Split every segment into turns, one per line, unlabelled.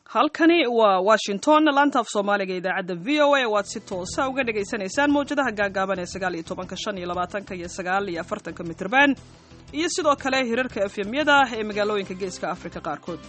halkani waa washington laanta af soomaaliga idaacadda v o a waad si toosa uga dhagaysanaysaan mawjadaha gaagaaban ee sagaal iyo tobanka shan iyo labaatanka iyo sagaal iyo afartanka mitrban iyo sidoo kale hirarka efemyada ee magaalooyinka geeska afrika qaarkood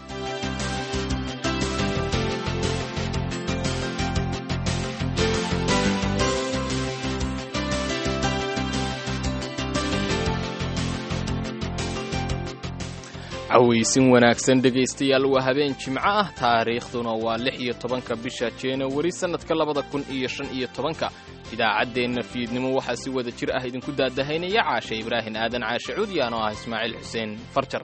cawaysin wanaagsan dhegaystayaal waa habeen jimco ah taariikhduna waa lix iyo tobanka bisha januwari sannadka labada kun iyo shan iyo tobanka idaacaddeenna fiidnimo waxaa si wada jir ah idinku daadahaynaya caashe ibraahin aadan caashe cuudiyaan oo ah ismaaciil xuseen farjar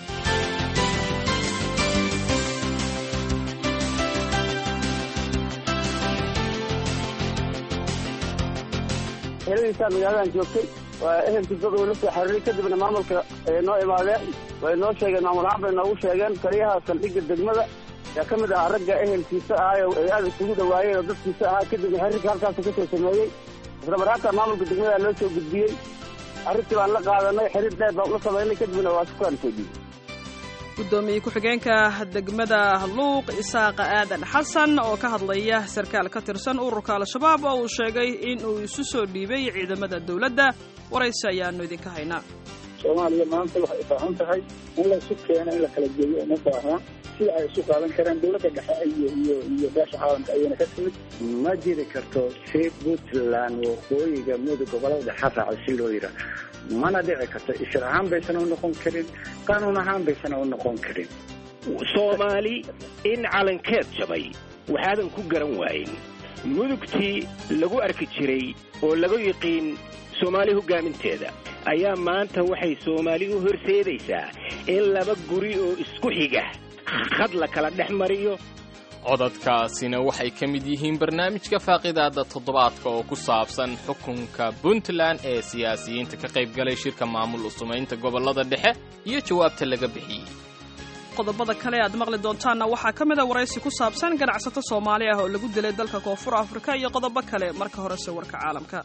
heladiisaa magaaladan joogtay waa ehelkii dad uu la soo xiriiray kadibna maamulka ay noo imaadeen way noo sheegeen maamul ahaan bay noogu sheegeen taliyaha saldhigga degmada yaa ka mid ahaa ragga ehelkiisa ahaay ay aada isugu dhawaayeen oo dadkiisa ahaa kadibna xiriirka halkaasu ka soo sameeyey isla marhaata maamulka degmada loo soo gudbiyey arrintii baan la qaadanay xiriir dheer baan ula samaynay kadibna waa sukaan soo dhiibay
gudoomiye ku-xigeenka degmada luuq isaaqa aadan xasan oo ka hadlaya sarkaal ka tirsan ururka al-shabaab oo uu sheegay in uu isu soo dhiibay ciidamada dowladda waraysi ayaanu idinka haynaa
soomaaliya maanta waxay baahan tahay in laysu keeno in la kala geeyo uma baahna sida ay isu qaadan karaan dowladda dhexe iyo iyo iyo beesha caalamka ayayna ka timid
ma jiri karto si puntland waqooyiga mudug gobolada dhexe raaca si loo yidhaah mana dhici karto ishir ahaan baysan u noqon karin qaanuun ahaan baysan u noqon karin
soomaali in calankeed jabay waxaadan ku garan waayin mudugtii lagu arki jiray oo lagu yiqiin soomaali hoggaaminteeda ayaa maanta waxay soomaali u horseedaysaa in laba guri oo isku xiga khad la kala dhex mariyo
codadkaasina waxay ka mid yihiin barnaamijka faaqidaada toddobaadka oo ku saabsan xukunka puntland ee siyaasiyiinta ka qayb galay shirka maamul usumaynta gobollada dhexe iyo jawaabta laga bixiyey
qodobada kale aad maqli doontaanna waxaa ka mid a waraysi ku saabsan ganacsato soomaali ah oo lagu dilay dalka koonfur afrika iyo qodobo kale marka horese warka caalamka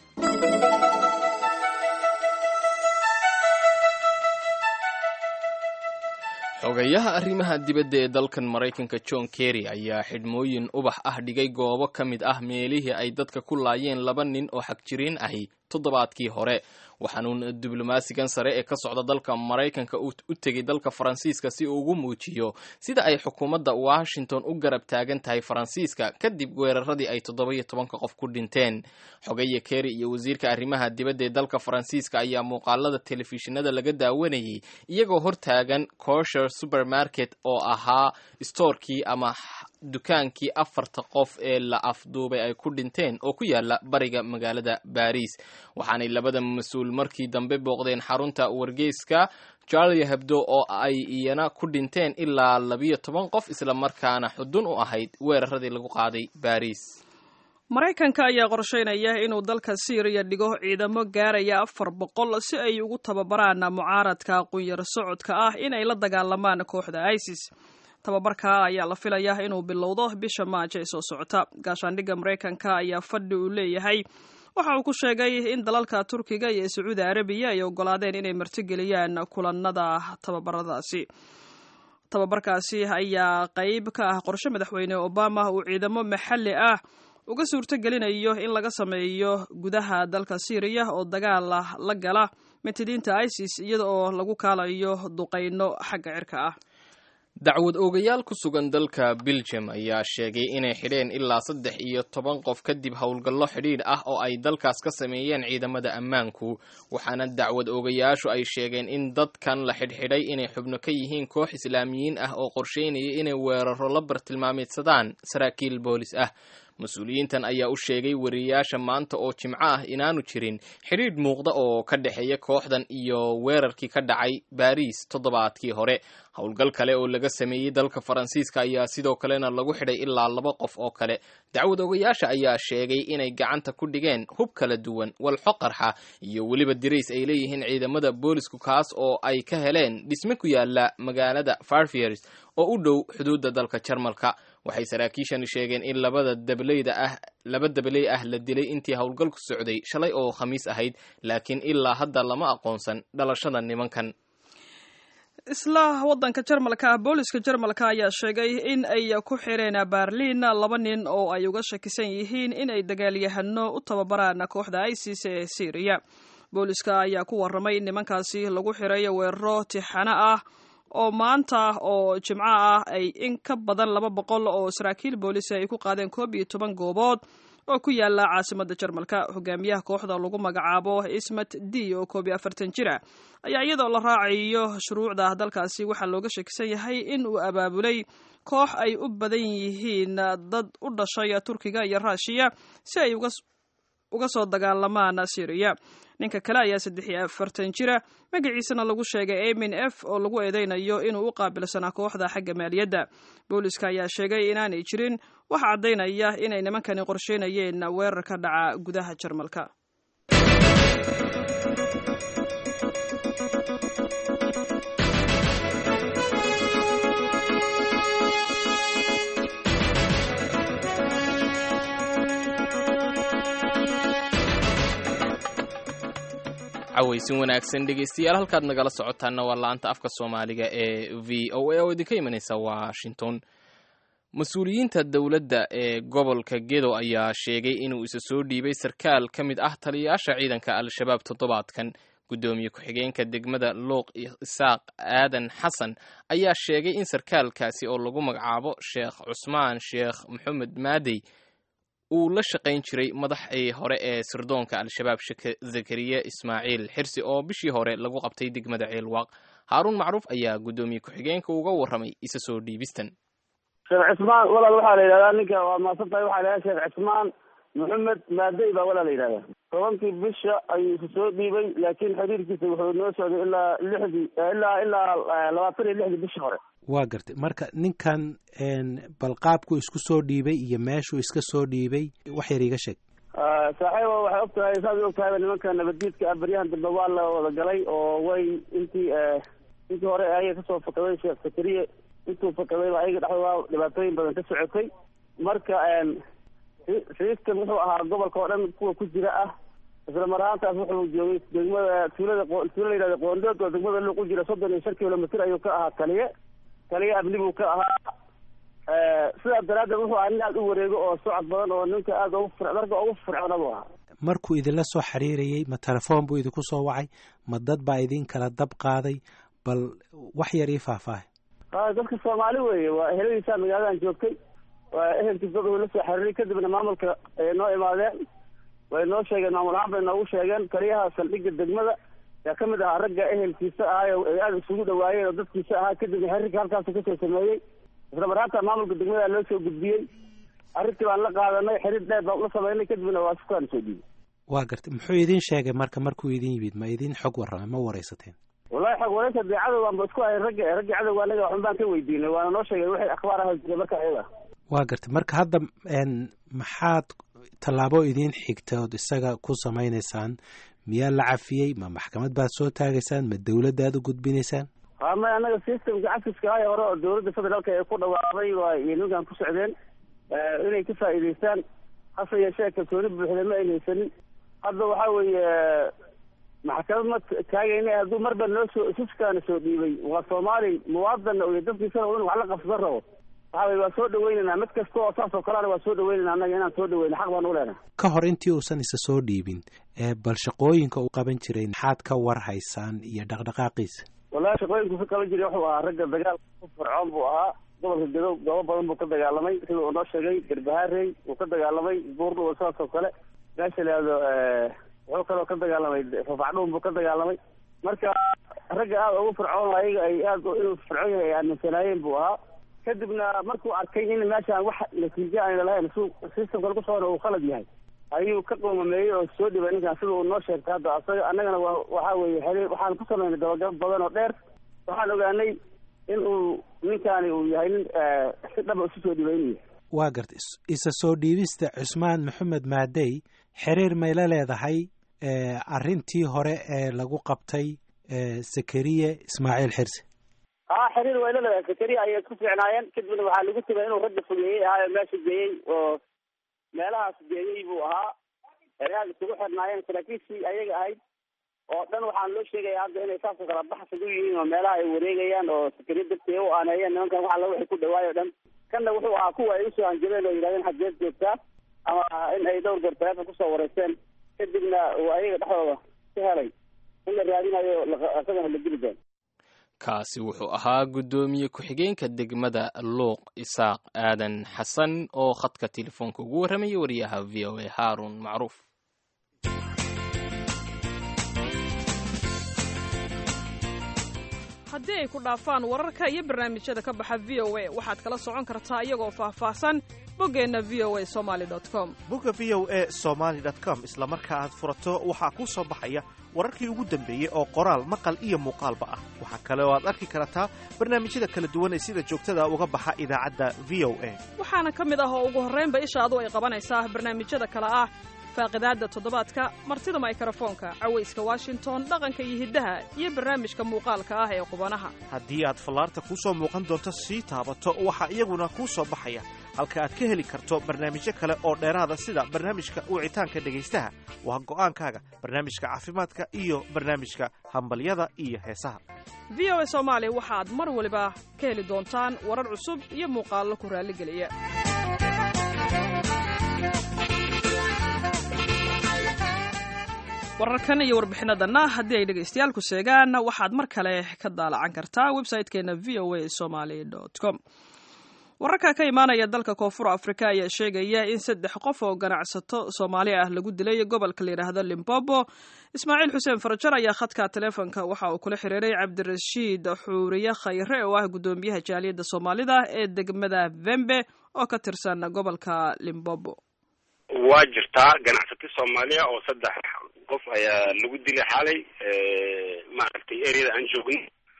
xogayaha arrimaha dibadda ee dalkan maraykanka john kerry ayaa xidhmooyin ubax ah dhigay goobo ka mid ah meelihii ay dadka ku laayeen laba nin oo xagjiriin ahi toddobaadkii hore waxaanuun diblomaasigan sare ee ka socda dalka maraykanka u tegay dalka faransiiska si uu ugu muujiyo sida ay xukuumadda washington u garab taagan tahay faransiiska kadib weeraradii ay toddoba-iyo tobanka qof ku dhinteen xogaya kerry iyo wasiirka arrimaha dibadda ee dalka faransiiska ayaa muuqaalada telefishinada laga daawanayay iyagoo hortaagan kosher supermarket oo ahaa stoorkii ama dukaankii afarta qof ee la afduubay ay ku dhinteen oo ku yaala bariga magaalada baris waxaanay labada mas-uul markii dambe booqdeen xarunta wargeyska charlie hebdo oo ay iyana ku dhinteen ilaa labiyo toban qof islamarkaana xudun u ahayd weeraradii lagu qaaday baris
maraykanka ayaa qorsheynaya inuu dalka syriya dhigo ciidamo gaaraya afar boqol si ay ugu tababaraan mucaaradka qunyar socodka ah inay la dagaalamaan kooxda isis tababarka ayaa la filayaa inuu bilowdo bisha maajo ee soo socota gaashaandhigga maraykanka ayaa fadhi uu leeyahay waxa uu ku sheegay in dalalka turkiga iyo sacuudi arabiya ay ogolaadeen inay martigeliyaan kulanada tababaradaasi tababarkaasi ayaa qayb ka ah qorshe madaxweyne obama uu ciidamo maxalli ah uga suurto gelinayo in laga sameeyo gudaha dalka syriya oo dagaal la gala mitidiinta isis iyada oo lagu kaalayo duqayno xagga cirka ah
dacwad oogayaal ku sugan dalka belgium ayaa sheegay inay xidheen ilaa saddex iyo toban qof kadib howlgallo xidhiidh ah oo ay dalkaas ka sameeyeen ciidamada ammaanku waxaana dacwad oogayaashu ay sheegeen in dadkan la xidhxidhay inay xubno ka yihiin koox islaamiyiin ah oo qorsheynaya inay weeraro la bartilmaameedsadaan saraakiil boolis ah mas-uuliyiintan ayaa u sheegay wariyayaasha maanta oo jimco ah inaanu jirin xidhiidh muuqda oo ka dhexeeya kooxdan iyo weerarkii ka dhacay baris toddobaadkii hore howlgal kale oo laga sameeyey dalka faransiiska ayaa sidoo kalena lagu xidhay ilaa laba qof oo kale dacwad ogayaasha ayaa sheegay inay gacanta ku dhigeen hub kala duwan walxo qarxa iyo weliba dirays ay leeyihiin ciidamada boolisku kaas oo ay ka heleen dhisme ku yaala magaalada farfiers oo u dhow xuduudda dalka jarmalka waxay saraakiishani sheegeen in labada dableyda ah laba dabley ah la dilay intii howlgalku socday shalay oo khamiis ahayd laakiin ilaa hadda lama aqoonsan dhalashada nimankan
isla waddanka jarmalka ah booliska jarmalka ayaa sheegay in ay ku xireen berliin laba nin oo ay uga shakisan yihiin in ay dagaalyahano u tababaraan kooxda isis ee syriya booliska ayaa ku warramay in nimankaasi lagu xiray weeraro tixano ah oo maanta oo jimco ah ay in ka badan laba boqol oo saraakiil boolisa ay ku qaadeen koob iyo toban goobood oo ku yaala caasimada jarmalka hogaamiyaha kooxda lagu magacaabo ismat d oo koob iyo afartan jira ayaa iyadoo la raacayo shuruucda dalkaasi waxaa looga shakisan yahay in uu abaabulay koox ay u badan yihiin dad u dhashay turkiga iyo ruushiya si ay uga soo dagaalamaan syriya ninka kale ayaa saddex iyo afartan jira magaciisana lagu sheegay amin f oo lagu eedeynayo inuu u qaabilsanaa kooxda xagga maaliyadda booliska ayaa sheegay inaanay jirin waxa caddaynaya inay nimankani qorsheynayeen weerar ka dhaca gudaha jarmalka
cawaysin wanaagsan dhegeystayaal halkaad nagala socotaana waa la-anta afka soomaaliga ee v o a oo idinka imanaysa washington mas-uuliyiinta dowladda ee gobolka gedo ayaa sheegay inuu isa soo dhiibay sarkaal ka mid ah taliyayaasha ciidanka al-shabaab toddobaadkan guddoomiye ku-xigeenka degmada luuq isaaq aadan xasan ayaa sheegay in sarkaalkaasi oo lagu magacaabo sheekh cusmaan sheekh maxamed maadey uu la shaqayn jiray madaxii hore ee sirdoonka al-shabaab zakariya ismaaciil xirsi oo bishii hore lagu qabtay degmada ceelwaaq haaruun macruuf ayaa guddoomiye ku-xigeenka uga warramay isa soo dhiibistan
sheekh cismaan walaal waxaa la yidhahdaa ninka waa maasan tahay waxaa la yidhahdaa sheekh cismaan maxamed maadey baa walaa la yidhahdaa tobankii bisha ayuu isa soo dhiibay laakiin xiriirkiisa wuxuu noo socday ilaa lixdii ilaa ilaa labaatan iyo lixdii bishii hore
waa gartay marka ninkan balqaabku isku soo dhiibay iyo meeshuu iska soo dhiibay wax yar iga sheeg
saaxiiba waxay og tahay saad og tahayba nimanka nabaddiidka ah baryahan dambe waa la wada galay oo way intii intii hore ayaga kasoo fakaday sheekh sakariye intuu fakadayba ayaga dhexdooda dhibaatooyin badan ka socotay marka sistem wuxuu ahaa gobolka oo dhan kuwa ku jira ah isla mar ahaantaas wuxuu joogay degmada tuulada tuula la yihahda qoondood oo degmada luuq u jira soddon iyo shan kilomitr ayuu ka ahaa taliye taliye abli buu ka ahaa sidaas daraaddeed wuxuu ahaa nin aada u wareego oo socod badan oo ninka aada ugu fir darka ugu fircoona buu ahaa
markuu idinla soo xiriirayey ma telefoon buu idinku soo wacay ma dad baa idin kala dab qaaday bal wax yar ii faahfaahay
dadka soomaali weeye waa eheladiisaa magaaladan joogtay waa ehelkiis dad uu la soo xiriiray kadibna maamulka ay noo imaadeen way noo sheegeen maamul ahaan bay noogu sheegeen taliyaha saldhigga degmada yaa ka mid ahaa ragga ehelkiisa ahaa ay aada isugu dhawaayeen oo dadkiisa ahaa kadibna xiriirka halkaasu kasoo sameeyey isla marhaanta maamulka degmada loo soo gudbiyey arrintii baan la qaadanay xiriir dheer baan ula sameynay kadibna waa sukaan soo dhiibay
waa gartay muxuu idin sheegay marka markuu idin yimid ma idin xog warramay ma waraysateen
wallahi xog waraysa dee cadowgaan ba isku hayn ragga raggii cadowga anaga waxun baan ka weydiinay waana noo sheegay wixii akhbaar aha jira marka ayaga
waa gartay marka hadda maxaad tallaabo idiin xigta ood isaga ku samaynaysaan miyaa la cafiyey ma maxkamad baad soo taagaysaan ma dawladdaad u gudbinaysaan
ha may annaga systemka cafiska haya hore oo dawladda federaalka ee ku dhawaaqday waa iyo ninkan ku socdeen inay ka faa'iidaystaan hase yeeshee kalsooni buuxda ma aynaysanin hadda waxaa weeye maxkamad ma taagayna hadduu marba noo soo siskaana soo dhiibay waa soomaali muwaadana iyo dadkiisana in wax la qabsadan rabo waxa weye waa soo dhaweynaynaa mid kasta oo saas oo kalena waa soo dhaweynayna annaga inaan soo dhaweyna xaq baan u leenahay
ka hor intii uusan isa soo dhiibin bal shaqooyinka uu qaban jiray maxaad ka war haysaan iyo dhaqdhaqaaqiisa
wallahi shaqooyinku ka qaban jiray wuxuu ahaa ragga dagaal ku fircoon buu ahaa gobolka gedo goobo badan buu ka dagaalamay sida uu noo sheegay garbahaarey uu ka dagaalamay buurdhuwa saas oo kale meesha laado wuxuu kaloo ka dagaalamay fafacdhuun buu ka dagaalamay marka ragga aada ugu fircoon ayaga ay aada inuu fircoon yahay ay aaminsanaayeen buu ahaa kadibna markuu arkay in meeshaan wax natiijo ayna lahayn su systemka lagu soo uu khalad yahay ayuu ka qoomameeyey oo soo dhibay ninkan sida uu noo sheegtay hadda asaga annagana waa waxa weeye xiriir waxaan ku samaynay dabagal badan oo dheer waxaan ogaanay in uu ninkaani uu yahay nin si dhaba isu soo dhibaynaya
waa gartay isa soo dhiibista cusmaan maxamed maadey xiriir may la leedahay arrintii hore ee lagu qabtay zakariye ismaaciil xirsi
haa xiriir way la leedahay zakariya ayay isku fiicnaayeen kadibna waxaa lagu tegay inuu ragga fogeeyey ahaayo meesha geeyey oo meelahaas geeyey buu ahaa ay aada isugu xirnaayeen saraakiishii ayaga ahayd oo dhan waxaan loo sheegaya hadda inay saasoo kala baxsad u yihiin oo meelaha ay wareegayaan oo sakariya darteeda u aaneeyeen nimankan wax alla waxay ku dhawaayo o dhan kanna wuxuu ahaa kuwa ay usoo hanjabeen oo yidhahdeen xageed joogtaa ama in ay dhowr goor taleefon kusoo wareysteen kadibna uu ayaga dhexdooda ka helay in la raadinayo isagana la dili doono
kaasi wuxuu ahaa guddoomiye ku-xigeenka degmada luuq isaaq aadan xasan oo khadka telefoonka ugu warramayay wariyaha v o a haarun macruuf
haddii ay ku dhaafaan wararka iyo barnaamijyada ka baxa v o a waxaad kala socon kartaa iyagoo faahfaahsan boggeenna v o a somaali com
bogga v o a somaali com isla marka aad furato waxaa kuu soo baxaya wararkii ugu dambeeyey oo qoraal maqal iyo muuqaalba ah waxaa kale oo aad arki kartaa barnaamijyada kala duwan ee sida joogtada uga baxa idaacadda v o a
waxaana ka mid ah oo ugu horraynba ishaadu ay qabanaysaa barnaamijyada kale ah faaqidaadda toddobaadka martida maykarafoonka cawayska washington dhaqanka iyo hiddaha iyo barnaamijka muuqaalka ah ee qubanaha
haddii aad fallaarta kuu soo muuqan doonto sii taabato waxaa iyaguna kuu soo baxaya halka aad ka heli karto barnaamijyo kale oo dheeraada sida barnaamijka wicitaanka dhegaystaha waa go'aankaaga barnaamijka caafimaadka iyo barnaamijka hambalyada iyo heesaha
v o a soomaali waxaad mar waliba ka heli doontaan warar cusub iyo muuqaallo ku raalligeliya wararkan iyo warbixinadanna haddii ay dhegaystayaal ku sheegaan waxaad mar kale ka daalacan kartaa website-keena v o a somaly com wararka ka imaanaya dalka koonfur afrika ayaa sheegaya in saddex qof oo ganacsato soomaali ah lagu dilay gobolka layidhaahdo limbobo ismaaciil xuseen farajar ayaa khadka taleefonka waxa uu kula xiriiray cabdirashiid xuuriye khayre oo ah guddoomiyaha jaaliyadda soomaalida ee degmada vembe oo ka tirsan gobolka limbobo
waa jirtaa ganacsato soomaaliya oo saddex qof ayaa lagu dilay xalay maaragtay areada aan joogin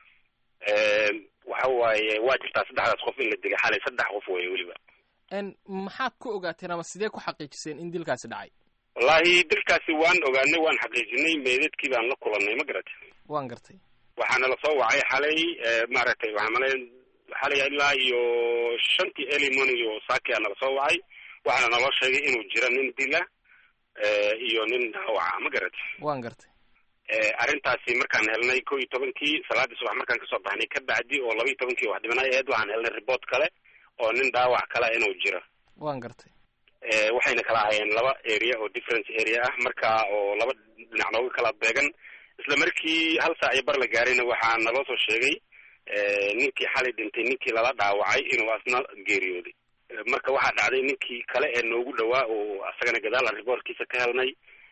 waxa waaye waa jirtaa saddexdaas qof in la dilay xalay saddex qof weeye weliba
maxaad ku ogaateen ama sidee ku xaqiijiseen in dilkaasi dhacay
wallahi dilkaasi waan ogaanay waan xaqiijinay meedadkii baan la kulannay ma garatay
waan gartay
waxaana lasoo wacay xalay maaragtay waxaa malay xalay ilaa iyo shantii early morning iyo saakia nala soo wacay waxaana naloo sheegay inuu jiro nin dila iyo nin dhaawaca ma garatay
waan gartay
arrintaasi markaan helnay ko iyo tobankii salaadii subax markaan kasoo baxnay ka bacdi oo laba iyo tobankii wax dhimanay aheyd waxaan helnay report kale oo nin dhaawac kale inuu jiro
waan gartay
waxayna kala ahayeen laba area oo difference area ah marka oo laba dhinac looga kala beegan isla markii hal saac iyo bar la gaarayna waxaa naloo soo sheegay ninkii xalay dhintay ninkii lala dhaawacay inuu asna geeriyooday marka waxaa dhacday ninkii kale ee noogu dhawaa oo asagana gadaal aan reportkiisa ka helnay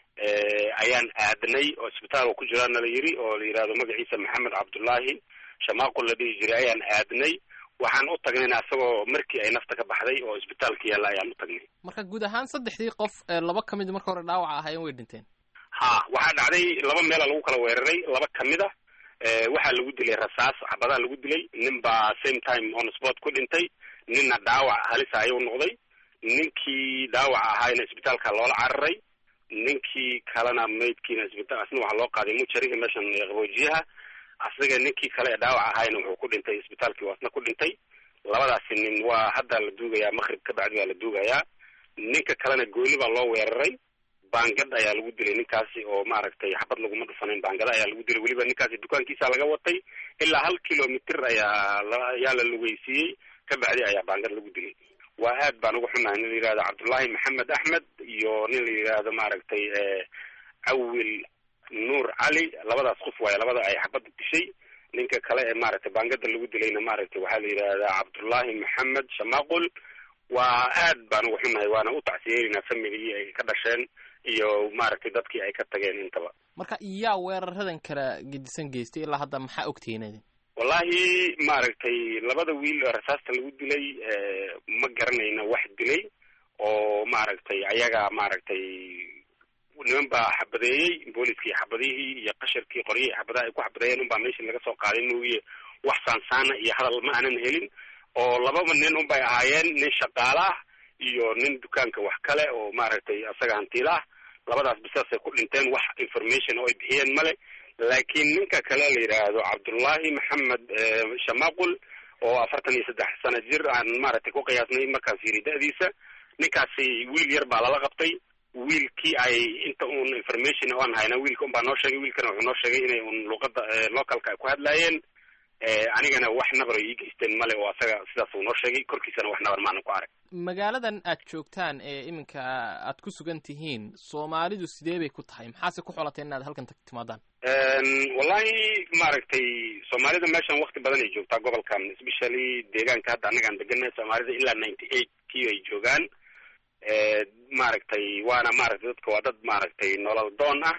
ayaan aadnay oo isbitaal oo ku jiraa nala yiri oo la yihahdo magaciisa maxamed cabdullaahi shamaaqul la dhihi jiray ayaan aadnay waxaan u tagnayna asagoo markii ay nafta ka baxday oo isbitaalka yaalla ayaan u tagnay
marka guud ahaan saddexdii qof laba ka mid marka hore dhaawaca ahaayeen way dhinteen
ha waxaa dhacday laba meela lagu kala weeraray laba kamid a waxaa lagu dilay rasaas xabadaa lagu dilay nin baa same time on sport ku dhintay ninna dhaawac halisa ayuu noqday ninkii dhaawac ahaayna isbitaalka loola cararay ninkii kalena maydkiina isbitaal asna waxaa loo qaaday mujariga meeshan qaboojiyaha asaga ninkii kale ee dhaawac ahaayna wuxuu ku dhintay isbitaalkii waa asna ku dhintay labadaasi nin waa hadda la duugayaa maqrib ka bacdi baa la duugayaa ninka kalena gooni baa loo weeraray baangad ayaa lagu dilay ninkaasi oo maaragtay xabad laguma dhufanayn baangada ayaa lagu dilay weliba ninkaasi dukaankiisa laga watay ilaa hal kilomitr ayaa ayaa la lugeysiiyey ka bacdi ayaa baangad lagu dilay waa aad baan uga xunahay nin la yihahdo cabdullaahi maxamed axmed iyo nin la yihahdo maaragtay cawil nuur cali labadaas qof waaye labada ay xabadda dishay ninka kale ee maaragtay baangada lagu dilayna maaragtay waxaa la yidhahdaa cabdullaahi maxamed shamaaqul waa aad baan uga xunahay waana u tacsiyeynaa familigii ay ka dhasheen iyo maaragtay dadkii ay ka tageen intaba
marka yaa weeraradan kala gedisan geystay ilaa hadda maxaa ogtihiin
wallahi maaragtay labada wiil oo rasaasta lagu dilay ma garanayna wax dilay oo maaragtay ayaga maaragtay niman baa xabadeeyey booliskii xabadihii iyo qasharkii qoryihii xabadaha ay ku xabadeeyeen unbaa meeshii laga soo qaaday mooye wax saansaana iyo hadal ma aanan helin oo lababa nin unbay ahaayeen nin shaqaala ah iyo nin dukaanka wax kale oo maaragtay asaga hantiila ah labadaas bisaasay ku dhinteen wax information oo ay bixiyeen male laakiin ninka kale la yidhaahdo cabdullaahi maxamed shamaaqul oo afartan iyo saddex sano jir aan maaragtay ku qiyaasnay markaas yiri da-diisa ninkaasi wiil yar baa lala qabtay wiilkii ay inta un information oan hayna wiilka unbaa noo sheegay wiilkana wuxuu noo sheegay inay un luqada localka ay ku hadlaayeen anigana wax nabar ay ii geysteen male oo asaga sidaas uu noo sheegay korkiisana wax nabar maanan ku arag
magaaladan aad joogtaan ee iminka aad ku sugan tihiin soomaalidu sidee bay ku tahay maxaase ku xolateen inaad halkan timaadaan
wallahi maaragtay soomaalida meeshan wakti badan ay joogtaa gobolkan especially deegaanka hadda annagaan deganay soomaalida ilaa ninety eight kii ay joogaan maaragtay waana maaragtay dadka waa dad maaragtay nolol doon ah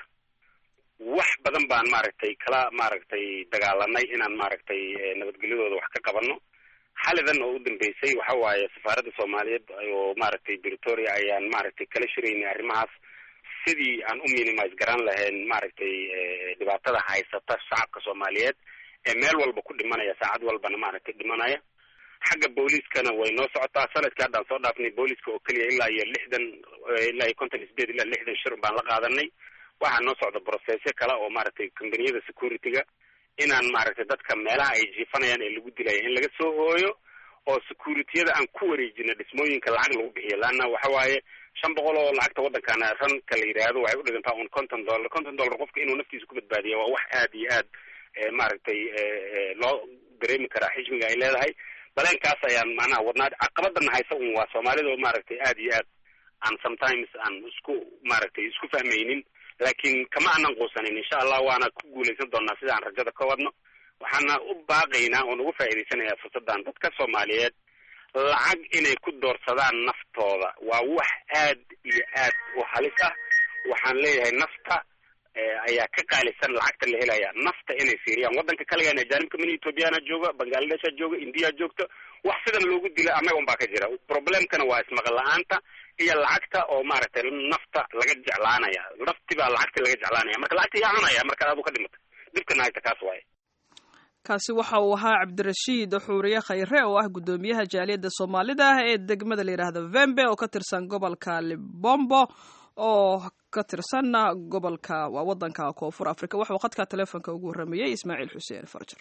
wax badan baan maaragtay kala maaragtay dagaalanay inaan maaragtay nabadgelyadooda wax ka qabano xalidan oo u dambeysay waxa waaye safaaradda soomaaliyeed oo maaragtay britoria ayaan maaragtay kala shiraynay arrimahaas sidii aan u minimise garan lahayn maaragtay dhibaatada haysata shacabka soomaaliyeed ee meel walba ku dhimanaya saacad walbana maaragtay dhimanaya xagga booliiskana way noo socotaa sanadkii haddaan soo dhaafnay booliiska oo keliya ilaa iyo lixdan ilaa iyo konton sideed ilaa lixdan shir baan la qaadanay waxaa noo socda processyo kale oo maaragtay combaniyada security-ga inaan maaragtay dadka meelaha ay jiifanayaan ee lagu dilaya in laga soo hooyo oo security-yada aan ku wareejino dhismooyinka lacag lagu bixiyo laanna waxa waaye shan boqol oo lacagta waddankana ranka la yidhaahdo waxay u dhigantaa un conton dollar conton dollar qofka inuu naftiisa ku badbaadiya waa wax aad iyo aad maaragtay loo dareemi karaa xijmiga ay leedahay baleenkaas ayaan macnaha wadnaa caqabadana haysa un waa soomaalida maaragtay aad iyo aad aan sometimes aan isku maaragtay isku fahmaynin laakiin kama aanan quusanin insha allah waana ku guulaysan doonaa sida aan rajada ka wadno waxaana u baaqaynaa oon uga faa'iidaysanayaa fursaddan dadka soomaaliyeed lacag inay ku doorsadaan naftooda waa wax aad iyo aad u halis ah waxaan leeyahay nafta ayaa ka qaalisan lacagta la helaya nafta inay fiiriyaan waddanka kaligaan ajaanibka min ethoobiyaana jooga bangladesha jooga indiya joogto wax sidan loogu dila annaga un baa ka jira problemkana waa ismaqal la-aanta iyo lacagta oo maaragtay nafta laga jeclaanaya nafti baa lacagti laga jeclaanaya marka lacagta yaa cunaya markaad adu ka dhimata dhibkana hayta kaas waaye
kaasi waxa uu ahaa cabdirashiid xuuriye khayre oo ah guddoomiyaha jaaliyadda soomaalida ee degmada la yidhaahdo vembe oo ka tirsan gobolka libombo oo ka tirsan gobolka waa waddanka koonfur africa waxauu khadka teleefonka ugu warramayey ismaaciil xuseen farjar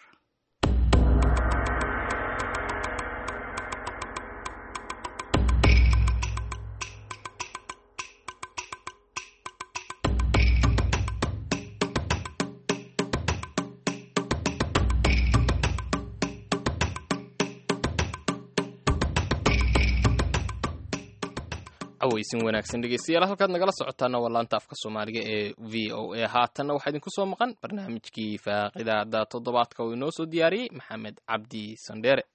aweysin wanaagsan dhegeystayaal halkaad nagala socotaana waa laanta afka soomaaliga ee v o a haatanna waxaa idinku soo maqan barnaamijkii faaqidaada toddobaadka uu inoo soo diyaariyey maxamed cabdi sandheere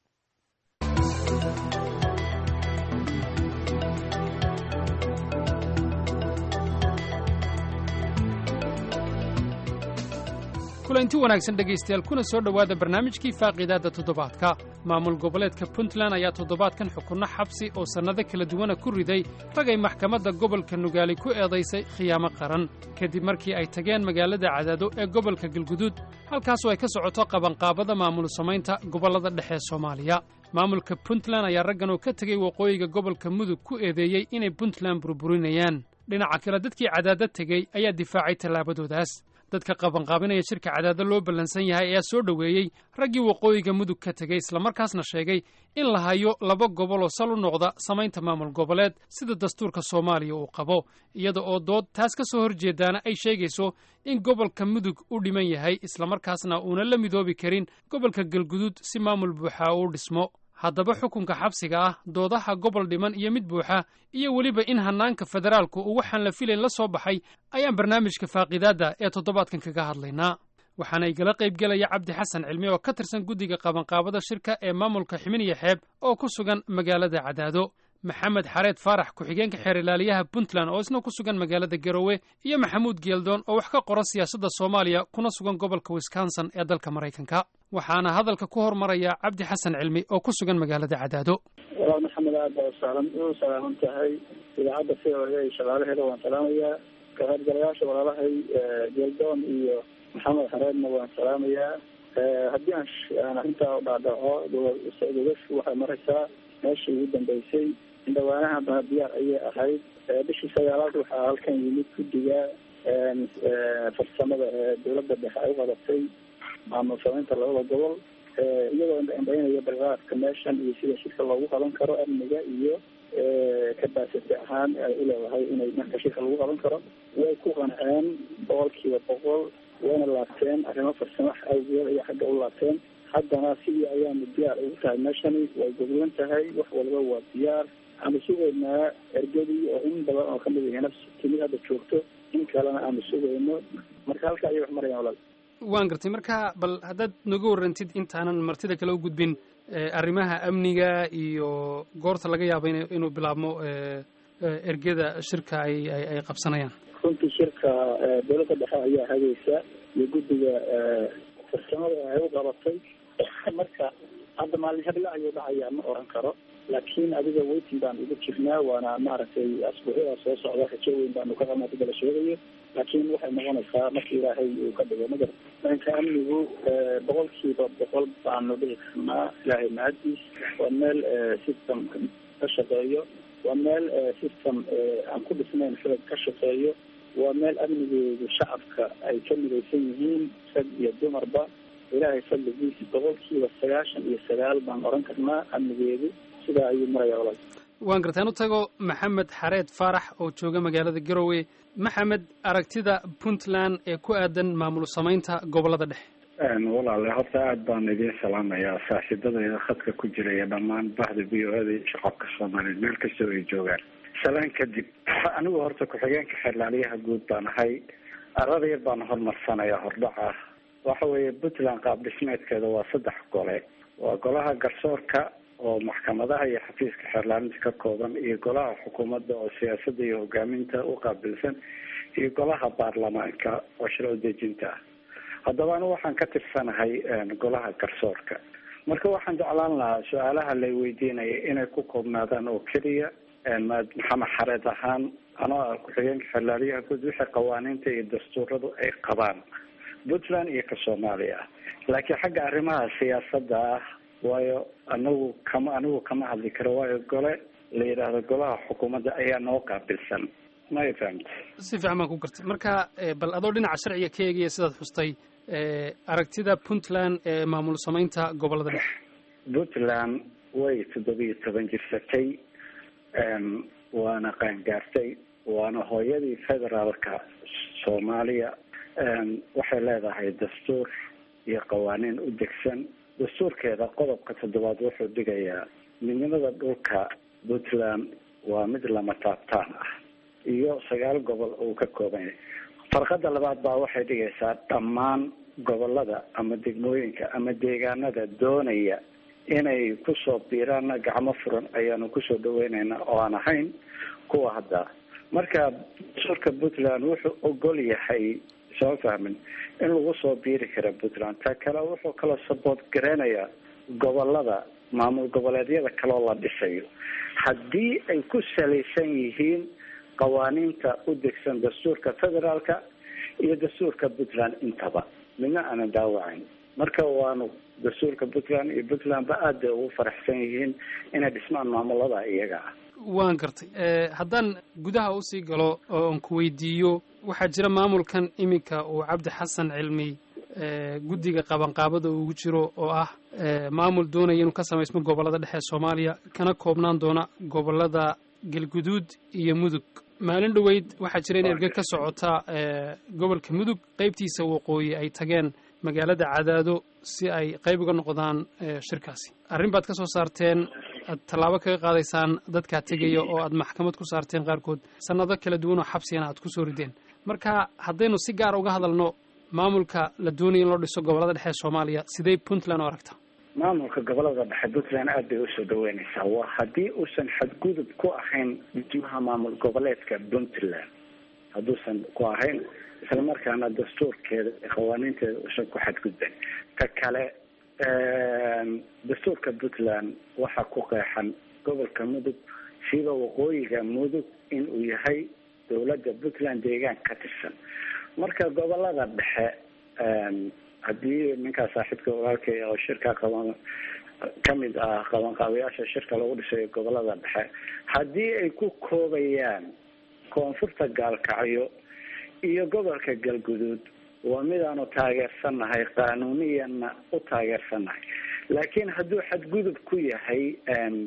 kulanti wanaagsan dhegaystayaal kuna soo dhowaada barnaamijkii faaqiidaadda toddobaadka maamul goboleedka puntland ayaa toddobaadkan xukunno xabsi oo sannado kala duwana ku riday ragay maxkamadda gobolka nugaali ku eedaysay khiyaamo qaran kadib markii ay tageen magaalada cadaado ee gobolka galguduud halkaasoo ay ka socoto qabanqaabada maamul samaynta gobollada dhexe ee soomaaliya maamulka puntland ayaa raggan oo ka tegey waqooyiga gobolka mudug ku eedeeyey inay puntland burburinayaan dhinaca kale dadkii cadaado tegey ayaa difaacay tallaabadoodaas dadka qabanqaabinaya shirka cadaado loo ballansan yahay ayaa soo dhoweeyey raggii waqooyiga mudug ka tegey islamarkaasna sheegay in la hayo laba gobol oo sal u noqda samaynta maamul goboleed sida dastuurka soomaaliya uu qabo iyada oo dood taas ka soo horjeedaana ay sheegayso in gobolka mudug u dhiman yahay islamarkaasna uuna la midoobi karin gobolka galguduud si maamul buuxa uu dhismo haddaba xukunka xabsiga ah doodaha gobol dhiman iyo mid buuxa iyo weliba in hannaanka federaalku uu waxaan la filayn la soo baxay ayaan barnaamijka faaqidaadda ee toddobaadkan kaga hadlaynaa waxaana igala qaybgelaya cabdi xasan cilmi oo ka tirsan guddiga qabanqaabada shirka ee maamulka ximiniya xeeb oo ku sugan magaalada cadaado maxamed xareed faarax ku-xigeenka xeer ilaaliyaha puntland oo isna ku sugan magaalada garowe iyo maxamuud geeldoon oo wax ka qora siyaasadda soomaaliya kuna sugan gobolka wisconsin ee dalka maraykanka waxaana hadalka ku hormaraya cabdi xasan cilmi oo ku sugan magaalada cadaado
walaal maxamed aad baa usaalan u salaaman tahay idaacadda v o a iyo shaqaalaheeda waan salaamayaa ka qaybgalayaasha walaalahay geeldoon iyo maxamed xareedna waan salaamayaa haddii aan aan arrintaa u dhaadhaco dogashu waxay maraysaa meeshii ugu dambeysay indhawaanaha baa diyaar ayay ahayd bishii sagaalaad waxaa halkan yimid guddiga farsamada ee dowladda dhexe ay u qadatay maamul samaynta labada gobol iyagoo indhaynaya balqaadka meeshan iyo sida shirka loogu qaban karo amniga iyo kabasity ahaan ay u leedahay inay marka shirka lagu qaban karo way ku qanceen boqolkiiba boqol wayna laabteen arrimo farsamo awgeed ayay xagga u laabteen haddana sidii ayaanu diyaar ugu tahay meeshani way goglan tahay wax walba waa diyaar aanu sugaynaa ergadii oo in badan oo kamid ah nafsi timid hadda joogto in kalena aanu sugayno marka halka ayay wax marayaan walaal
waan gartay marka bal haddaad noga warrantid intaanan martida kale u gudbin arrimaha amniga iyo goorta laga yaabo in inuu bilaabmo ergada shirka ay ay qabsanayaan
runtii shirka dowladda dhexe ayaa hagaysa iyo guddiga farsamada ay u qabatay marka hadda maalin hebla ayuu dhacayaa ma oran karo laakiin adiga weytin baan ugu jirnaa waana maaragtay asbuucyada soo socda rajo weyn baanu ka qabnaa dida la sheegayo laakiin waxay noqonaysaa marka ilaahay uu ka dhigo magar dhanka amnigu boqolkiiba boqol baanu dhihi karnaa ilaahay mahadiis waa meel system ka shaqeeyo waa meel system aan ku dhisnayn xoog ka shaqeeyo waa meel amnigeedu shacabka ay ka midaysan yihiin rag iyo dumarba ilaahay fadligiisa boqolkiiba sagaashan iyo sagaal baan oran karnaa amnigeedu sidaa ayuu maraya walaal
waan gartaan u tago maxamed xareed faarax oo jooga magaalada garowe maxamed aragtida puntland ee ku aadan maamul samaynta gobolada dhexe
walaale horta aada baan idiin salaamayaa saaxiibadayda khadka ku jira iyo dhammaan bahda v o ada iyo shacabka soomaaliyeed meel kastoo ay joogaan salaan kadib anigu horta ku-xigeenka xeerlaaliyaha guud baan ahay arada yar baan hormarsanayaa hordhaca waxa weeye puntland qaab dhismeedkeeda waa saddex gole waa golaha garsoorka oo maxkamadaha iyo xafiiska xeerlaalinta ka kooban iyo golaha xukuumadda oo siyaasadda iyo hogaaminta u qaabilsan iyo golaha baarlamaanka oo shiro dejinta ah haddaba anigu waxaan ka tirsanahay golaha garsoorka marka waxaan jeclaan lahaa su-aalaha lay weydiinaya inay ku koobnaadaan oo keliya maxamed xareed ahaan anoo ah ku-xigeenka xeerlaaliyaha guud wixii qawaaniinta iyo dastuuradu ay qabaan puntland iyo ka soomaaliya laakiin xagga arrimaha siyaasadda ah waayo anagu kama anigu kama hadli karo waayo gole la yidhaahdo golaha xukuumadda ayaa noo qaabilsan may fahamta
si fiican baan ku gartay marka bal adoo dhinaca sharciga ka eegaya sidaad xustay aragtida puntland ee maamul samaynta gobolada dhexe
puntland way toddobiyo toban jirsatay waana qaangaartay waana hooyadii federaalka soomaaliya waxay leedahay dastuur iyo qawaaniin u degsan dastuurkeeda qodobka toddobaad wuxuu dhigayaa midnimada dhulka puntland waa mid lama taabtaan ah iyo sagaal gobol uu ka kooban yahay farqada labaad baa waxay dhigaysaa dhammaan gobolada ama degmooyinka ama deegaanada doonaya inay kusoo biiraanna gacmo furan ayaanu kusoo dhaweyneynaa oo aan ahayn kuwa hadda marka dastuurka puntland wuxuu ogol yahay soo fahmin in lagu soo biiri kara puntland ta kale wuxuu kaloo saboot gareynayaa gobolada maamul goboleedyada kaloo la dhisayo haddii ay ku salaysan yihiin qawaaniinta u degsan dastuurka federaalka iyo dastuurka puntland intaba midna aanan daawacayn marka waanu dastuurka puntland iyo puntlandba aad bay ugu faraxsan yihiin inay dhismaan maamulada iyaga ah
waan gartay haddaan gudaha usii galo oon ku weydiiyo waxaa jira maamulkan iminka uu cabdi xasan cilmi guddiga qabanqaabada ugu jiro oo ah maamul doonaya inuu ka samaysmo gobolada dhexe soomaaliya kana koobnaan doona gobolada galguduud iyo mudug maalin dhoweyd waxaa jira in erge ka socota gobolka mudug qeybtiisa waqooyi ay tageen magaalada cadaado si ay qayb uga noqdaan shirkaasi arrin baad ka soo saarteen aad tallaabo kaga qaadaysaan dadkaa tegaya oo aad maxkamad ku saarteen qaarkood sannado kala duwan oo xabsigana aad ku soo rideen marka haddaynu si gaara uga hadalno maamulka la doonaya in loo dhiso gobolada dhexe ee soomaaliya sidee puntland u aragtaa
maamulka gobolada dhexe puntland aad bay usoo dhaweynaysaa waa haddii uusan xadgudub ku ahayn dhismaha maamul goboleedka puntland hadduusan ku ahayn isla markaana dastuurkeeda qawaaniinteeda uusan ku xadgudban ta kale dastuurka puntland waxaa ku qeexan gobolka mudug siba waqooyiga mudug in uu yahay dowladda puntland deegaan ka tirsan marka gobolada dhexe haddii ninkaa saaxiibka walaalkay oo shirka qaban kamid ah qabanqaabayaasha shirka lagu dhisayo gobolada dhexe haddii ay ku koobayaan koonfurta gaalkacyo iyo gobolka galguduud waa midaanu taageersannahay qaanuuniyanna u taageersannahay laakiin hadduu xadgudub ku yahay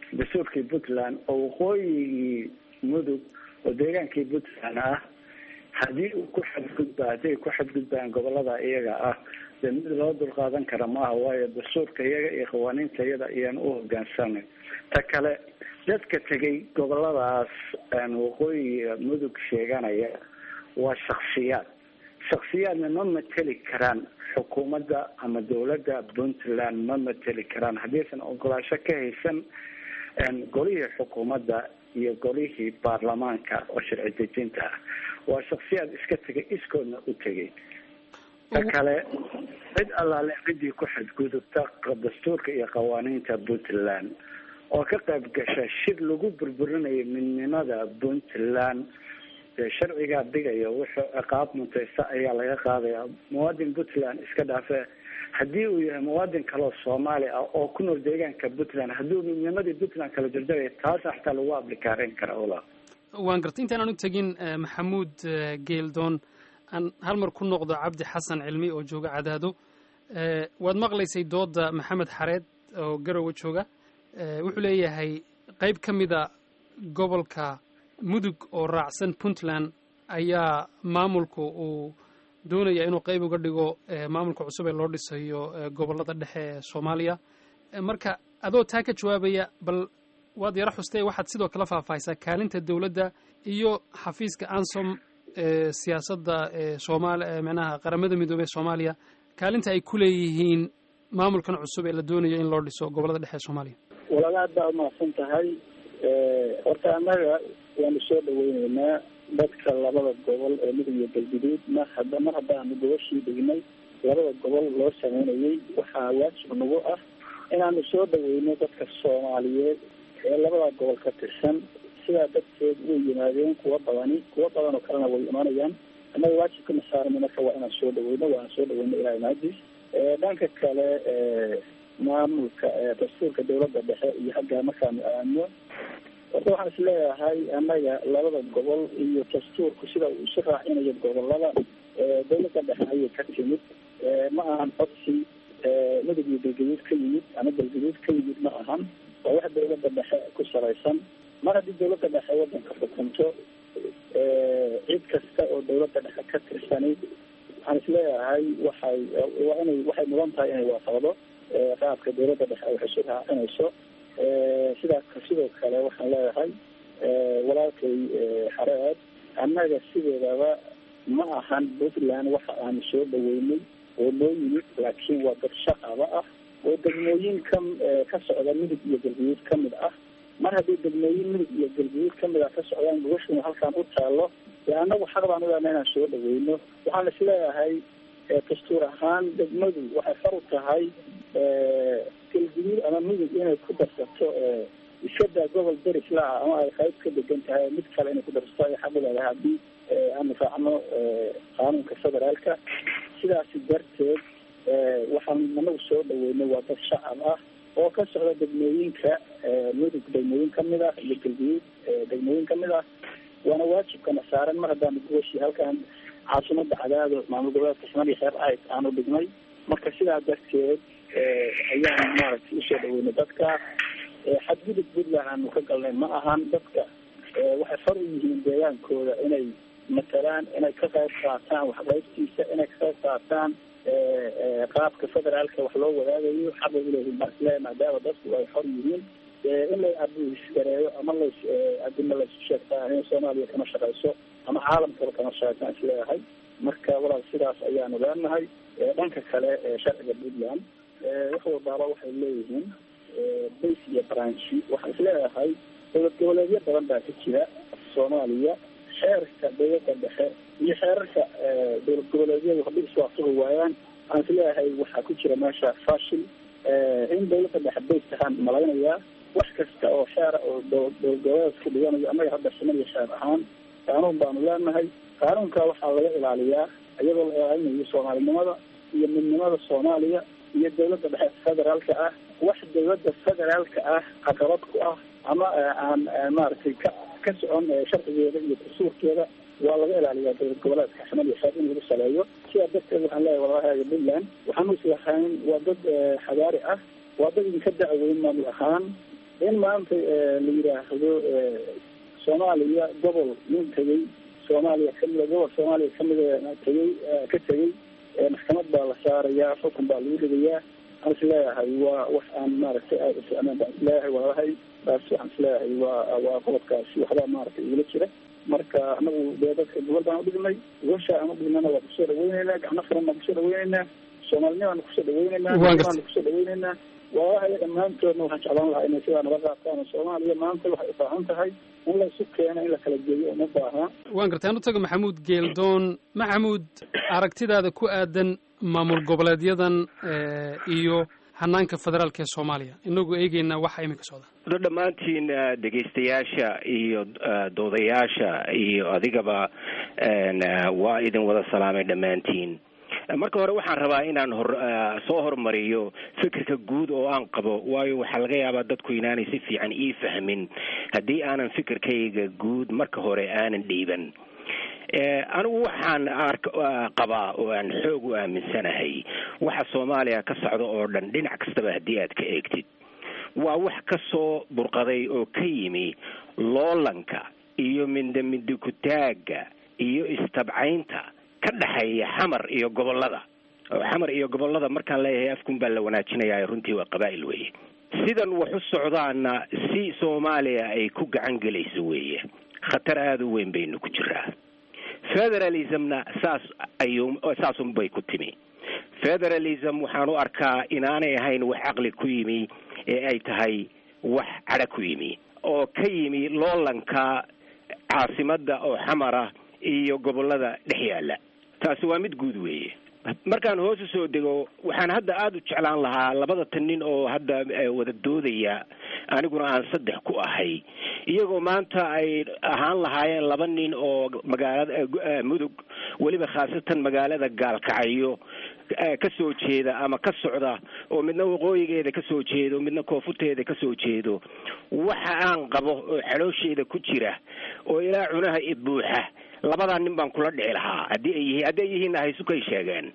dastuurkii puntland oo waqooyigii mudug oo deegaankii puntland ah haddii uu ku xadgudba haddii ay ku xadgudbaan gobolada iyaga ah dee mid loo dulqaadan kara maaha waayo dastuurka iyaga iyo qawaaniinta iyada ayaan u hogaansanay ta kale dadka tegay goboladaas waqooyiga mudug sheeganaya waa shaksiyaad shaksiyaadna ma mateli karaan xukuumadda ama dawladda puntland ma mateli karaan haddiisan ogolaasho ka haysan golihii xukuumadda iyo golihii baarlamaanka oo sharci dejinta ah waa shaksiyaad iska tegay iskoodna u tegay ta kale cid allaale ciddii ku xadgudubta dastuurka iyo qawaaniinta puntland oo ka qayb gasha shir lagu burburinayo midnimada puntland sharcigaa dhigaya wuxuu ciqaab muntaysta ayaa laga qaadaya muwaadin puntland iska dhaafe haddii uu yahay muwaadin kaleo soomaali ah oo ku nool deegaanka puntland hadduu midnimadii puntland kala jarjaraya taasa xataa lagu ablikaareyn kara ola
waan gartay intaan aan u tegin maxamuud geeldoon aan hal mar ku noqdo cabdi xasan cilmi oo jooga cadaado waad maqlaysay dooda maxamed xareed oo garowe jooga wuxuu leeyahay qayb ka mida gobolka mudug oo raacsan puntland ayaa maamulku uu doonaya inuu qayb uga dhigo maamulka cusub ee loo dhisayo gobollada dhexe ee soomaaliya marka adoo taa ka jawaabaya bal waad yaro xustay waxaad sidoo kale faahfaahisaa kaalinta dowladda iyo xafiiska ansom ee siyaasadda eesoomaali micnaha qaramada midoobey ee soomaaliya kaalinta ay ku leeyihiin maamulkan cusub ee la doonayo in loo dhiso gobollada dhexe ee soomaaliya
walaala aad baa umahadsan tahay horta annaga waanu soo dhaweyneynaa dadka labada gobol ee mudug iyo galguduud mar hadda mar haddaanu gobashii dhignay labada gobol loo sameynayay waxaa waajib nagu ah inaanu soo dhaweyno dadka soomaaliyeed ee labada gobol ka tirsan sidaa darteed way yimaadeen kuwa badani kuwa badan oo kalena way imanayaan annaga waajibkana saarana marka waa inaan soo dhaweyno waana soo dhaweyno ilaa maadis dhanka kale maamulka dastuurka dawladda dhexe iyo xaggaa markaanu aadno horta waxaan is leeyahay annaga labada gobol iyo dastuurku sida uu isu raacinayo gobolada dawladda dhexe ayay ka timid ma ahan codsi mudug iyo galgaduud ka yimid ama galgaduud ka yimid ma ahan waa wax dawladda dhexe ku salaysan mar haddii dawladda dhexe wadanka xukunto cid kasta oo dawladda dhexe ka tirsani waxaan is leeyahay waxay waa inay waxay mudan tahay inay waafaqdo qaabka dawladda dhexe ay wax isu raacinayso sidaa sidoo kale waxaan leeyahay walaalkay xareed annaga sideedaba ma ahan puntland waxa aanu soo dhaweynay oo noo yimid laakiin waa dad shaqaba ah oo degmooyin ka ka socda midug iyo galguduud ka mid ah mar haddii degmooyin midug iyo galguduud ka mid ah ka socdaan gubashuna halkaan u taalo dee annagu xaq baan u lehna inaan soo dhaweyno waxaan is leeyahay dastuur ahaan degmadu waxay far u tahay galguduud ama midug inay ku darsato iskadaa gobol deris la-ah ama ay qayb ka degan tahay mid kale inay ku darsato ay xaq u leedahay haddii aanu raacno qaanuunka federaalka sidaasi darteed waxaan anagu soo dhaweynay waa dad shacab ah oo ka socda degmooyinka mudug degmooyin kamid ah iyo galguduud degmooyin kamid ah waana waajibkana saaran mar haddaanu guwashi halkaan caasimada cadaado maamul goboleedka ximad iyo xeer ayd aanu dhignay marka sidaa darteed ayaan maaragtay usoo dhaweynay dadka xadgudub puntland aanu ka galnay ma ahan dadka waxay far u yihiin deegaankooda inay matalaan inay ka qayb qaataan waxqaybtiisa inay ka qayb qaataan qaabka federaalka wax loo wadaagayo xaqay uleeyihiin baasle maadaama dadku ay xor yihiin in la abuisgareeyo ama las adima laysu sheegtaa in soomaaliya kama shaqeyso ama caalamkaba kama shaqeysan isleeyahay marka walaal sidaas ayaanu leenahay dhanka kale sharciga puntland wax walbaaba waxay leeyihiin base iyo branchi waxaan isleeyahay dowlad goboleedyo badan baa ka jira soomaaliya xeerka dawladda dhexe iyo xeerarka dowlad goboleedyadu haddii iswaafaqi waayaan waxaan isleeyahay waxaa ku jira meesha fashil in dawladda dhexe bays ahaan malaynayaa wax kasta oo xeera oo dowlad goboleedku dhiganayo annaga hadda shimad iyo xeer ahaan qaanuun baanu leenahay qaanuunka waxaa laga ilaaliyaa iyadoo la ilaalinayo soomaalinimada iyo midnimada soomaaliya iyo dawladda dhexe federaalka ah wax dawladda federaalka ah caqabad ku ah ama aan maaragtay ka ka socon sharcigeeda iyo dastuurkeeda waa laga ilaaliyaa dowlad goboleedka ximad iyo xeer in lagu saleeyo sidaa darteed waxaan leeyahay walaalahaaga puntland waxaanu islahayn waa dad xadaari ah waa dad idinka dacweyn maamul ahaan in maanta la yidhaahdo soomaaliya gobol nin tegey soomaaliya kamida gobol soomaaliya kamida tegey ka tegey maxkamad baa la saarayaa xukun baa lagu ridayaa waxaan is leeyahay waa wax aan maaragtay aada uficnaan baan isleeyahay walaalahay taas waxaan isleeyahay waa waa qodobkaasi waxbaa maaragtay igula jira marka anagu dee dadka gobol baan udhignay gosha aan udhignana waa kusoo dhaweyneynaa gacno furan baan kusoo dhaweyneynaa soomaalinimaan kusoo dhaweyneynaa baan kusoo dhaweyneynaa walaalahay dhammaantoodna waxaan jeclaan lahaa inay sidaa nala qaataan soomaaliya maanta waxay ubaahan tahay in la isu keeno in la kala geeyo uma baahna
waan gartay anu tago maxamuud geeldoon maxamuud aragtidaada ku aadan maamul goboleedyadan iyo hanaanka federaalka ee soomaaliya inagoo eegeynaa waxa iminka socda
dhammaantiin dhegaystayaasha iyo doodayaasha iyo adigaba waa idin wada salaamay dhammaantiin marka hore waxaan rabaa inaan hor soo hormariyo fikirka guud oo aan qabo waayo waxaa laga yaabaa dadku inaanay si fiican ii fahmin haddii aanan fikirkayga guud marka hore aanan dhiiban anigu waxaan ark qabaa oo aan xoog u aaminsanahay waxa soomaaliya ka socda oo dhan dhinac kastaba haddii aad ka eegtid waa wax ka soo burqaday oo ka yimi loolanka iyo mindamidikutaaga iyo istabcaynta ka dhexeeya xamar iyo gobolada oo xamar iyo gobolada markaan leeyahay afkun baa la wanaajinayaa runtii waa qabaa'il weeye sidan wax u socdaana si soomaaliya ay ku gacan gelayso weeye khatar aada u weyn baynu ku jiraa federalismna saas ayuu saasun bay ku timi federalism waxaan u arkaa inaanay ahayn wax caqli ku yimi ee ay tahay wax cadha ku yimi oo ka yimi loolanka caasimadda oo xamara iyo gobolada dhex yaalla taasi waa mid guud weeye markaan hoos u soo dego waxaan hadda aada u jeclaan lahaa labada tan nin oo hadda wada doodaya aniguna aan saddex ku ahay iyagoo maanta ay ahaan lahaayeen laba nin oo magaalada mudug weliba khaasatan magaalada gaalkacyo ka soo jeeda ama ka socda oo midna waqooyigeeda ka soo jeedo midna koonfurteeda ka soo jeedo waxa aan qabo oo xaloosheeda ku jira oo ilaa cunaha ibuuxa labadaa nin baan kula dhici lahaa haddii ay yihiin haddii ay yihiinna haysukay sheegeen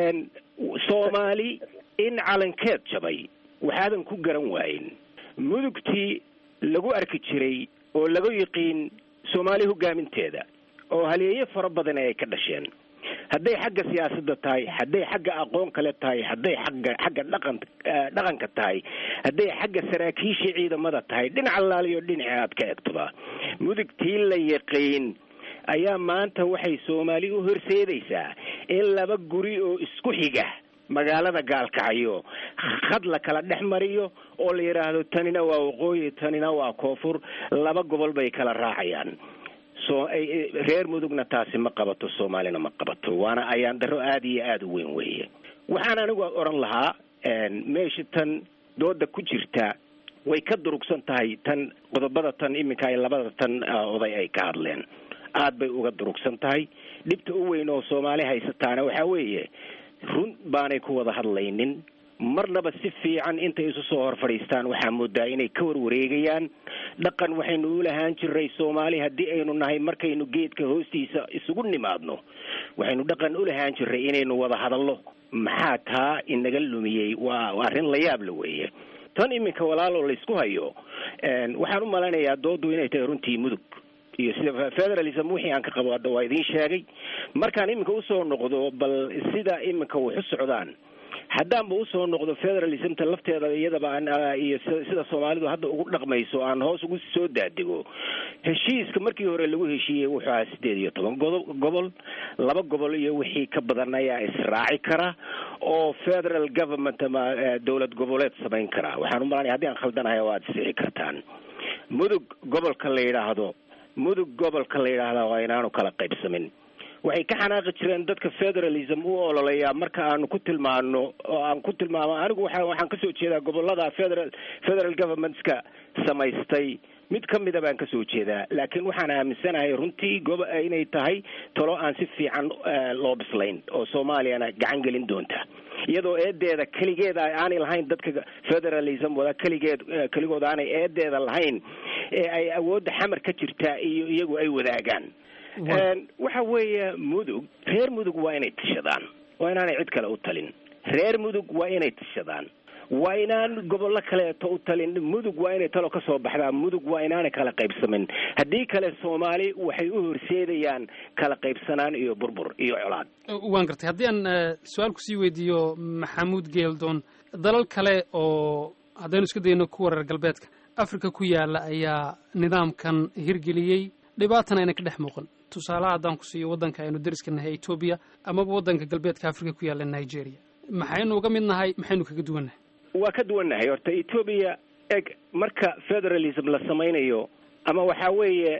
soomaali in calankeed jabay waxaadan ku garan waayin mudugtii lagu arki jiray oo lagu yiqiin soomaali hogaaminteeda oo haleeyo fara badan ay ka dhasheen hadday xagga siyaasadda tahay hadday xagga aqoon kale tahay hadday xagga xagga dhaqan dhaqanka tahay hadday xagga saraakiisha ciidamada tahay dhinac allaaliyo dhinaci aad ka egtoba mudugtii la yaqiin ayaa maanta waxay soomaali u horseedaysaa in laba guri oo isku xiga magaalada gaalkacyo khad la kala dhex mariyo oo la yidhaahdo tanina waa waqooyi tanina waa koonfur laba gobol bay kala raacayaan so reer mudugna taasi ma qabato soomaalina ma qabato waana ayaan daro aada iyo aada u weyn weeye waxaan anigu odhan lahaa meesha tan dooda ku jirta way ka durugsan tahay tan qodobada tan iminka ay labada tan oday ay ka hadleen aada bay uga durugsan tahay dhibta u weyn oo soomaali haysataana waxaa weeye run baanay ku wada hadlaynin marnaba si fiican intay isu soo hor fadhiistaan waxaa moodaa inay ka warwareegayaan dhaqan waxaynu u lahaan jiray soomaali haddii aynu nahay markaynu geedka hoostiisa isugu nimaadno waxaynu dhaqan u lahaan jiray inaynu wada hadallo maxaa taa inaga lumiyey waa arrin la yaab la weeye tan iminka walaaloo laysku hayo waxaan u malaynayaa doodu inay tahay runtii mudug iyo sida federalism wixii aan ka qabo hadda waa idiin sheegay markaan iminka usoo noqdo bal sida iminka wax u socdaan haddaanba usoo noqdo federalismta lafteeda iyadaba iyo sida soomaalidu hadda ugu dhaqmayso aan hoos ugu soo daadego heshiiska markii hore lagu heshiiyey wuxuu ahaa sideed iyo toban godo gobol laba gobol iyo wixii ka badan ayaa israaci kara oo federal government ama dowlad goboleed samayn kara waxaan umalanaya haddii aan khaldanahay waad isixi kartaan mudug gobolka la yidhaahdo mudug gobolka la yidhaahda waa inaanu kala qaybsamin waxay ka xanaaqi jireen dadka federalism u ololeyaa marka aanu ku tilmaano oo aan ku tilmaamo anigu waa waxaan kasoo jeedaa gobolada federal federal governmentska samaystay mid ka mida baan kasoo jeedaa laakiin waxaan aaminsanahay runtii gobo inay tahay talo aan si fiican loo bislayn oo soomaaliyana gacan gelin doonta iyadoo eedeeda keligeeda aanay lahayn dadka federalism wada keligeed keligood aanay eedeeda lahayn ee ay awoodda xamar ka jirtaa iyo iyagu ay wadaagaan waxa weeye mudug reer mudug waa inay tishadaan waa inaanay cid kale u talin reer mudug waa inay tishadaan waa inaan gobollo kaleeto u talin mudug waa inay talo ka soo baxdaa mudug waa inaanay kala qaybsamin haddii kale soomaali waxay u horseedayaan kala qaybsanaan iyo burbur iyo colaad
waan gartay haddii aan su-aal kusii weydiiyo maxamuud geeldoon dalal kale oo haddaynu isku dayno kuwa reer galbeedka africa ku yaala ayaa nidaamkan hirgeliyey dhibaatana ayna ka dhex muuqan tusaalaha haddaan ku siiyo waddanka aynu dariska nahay etoobiya amaba waddanka galbeedka africa ku yaalla nigeria maxaynu uga mid nahay maxaynu kaga duwannahay
waa ka duwannahay horta etoobiya eg marka federalism la samaynayo ama waxaa weeye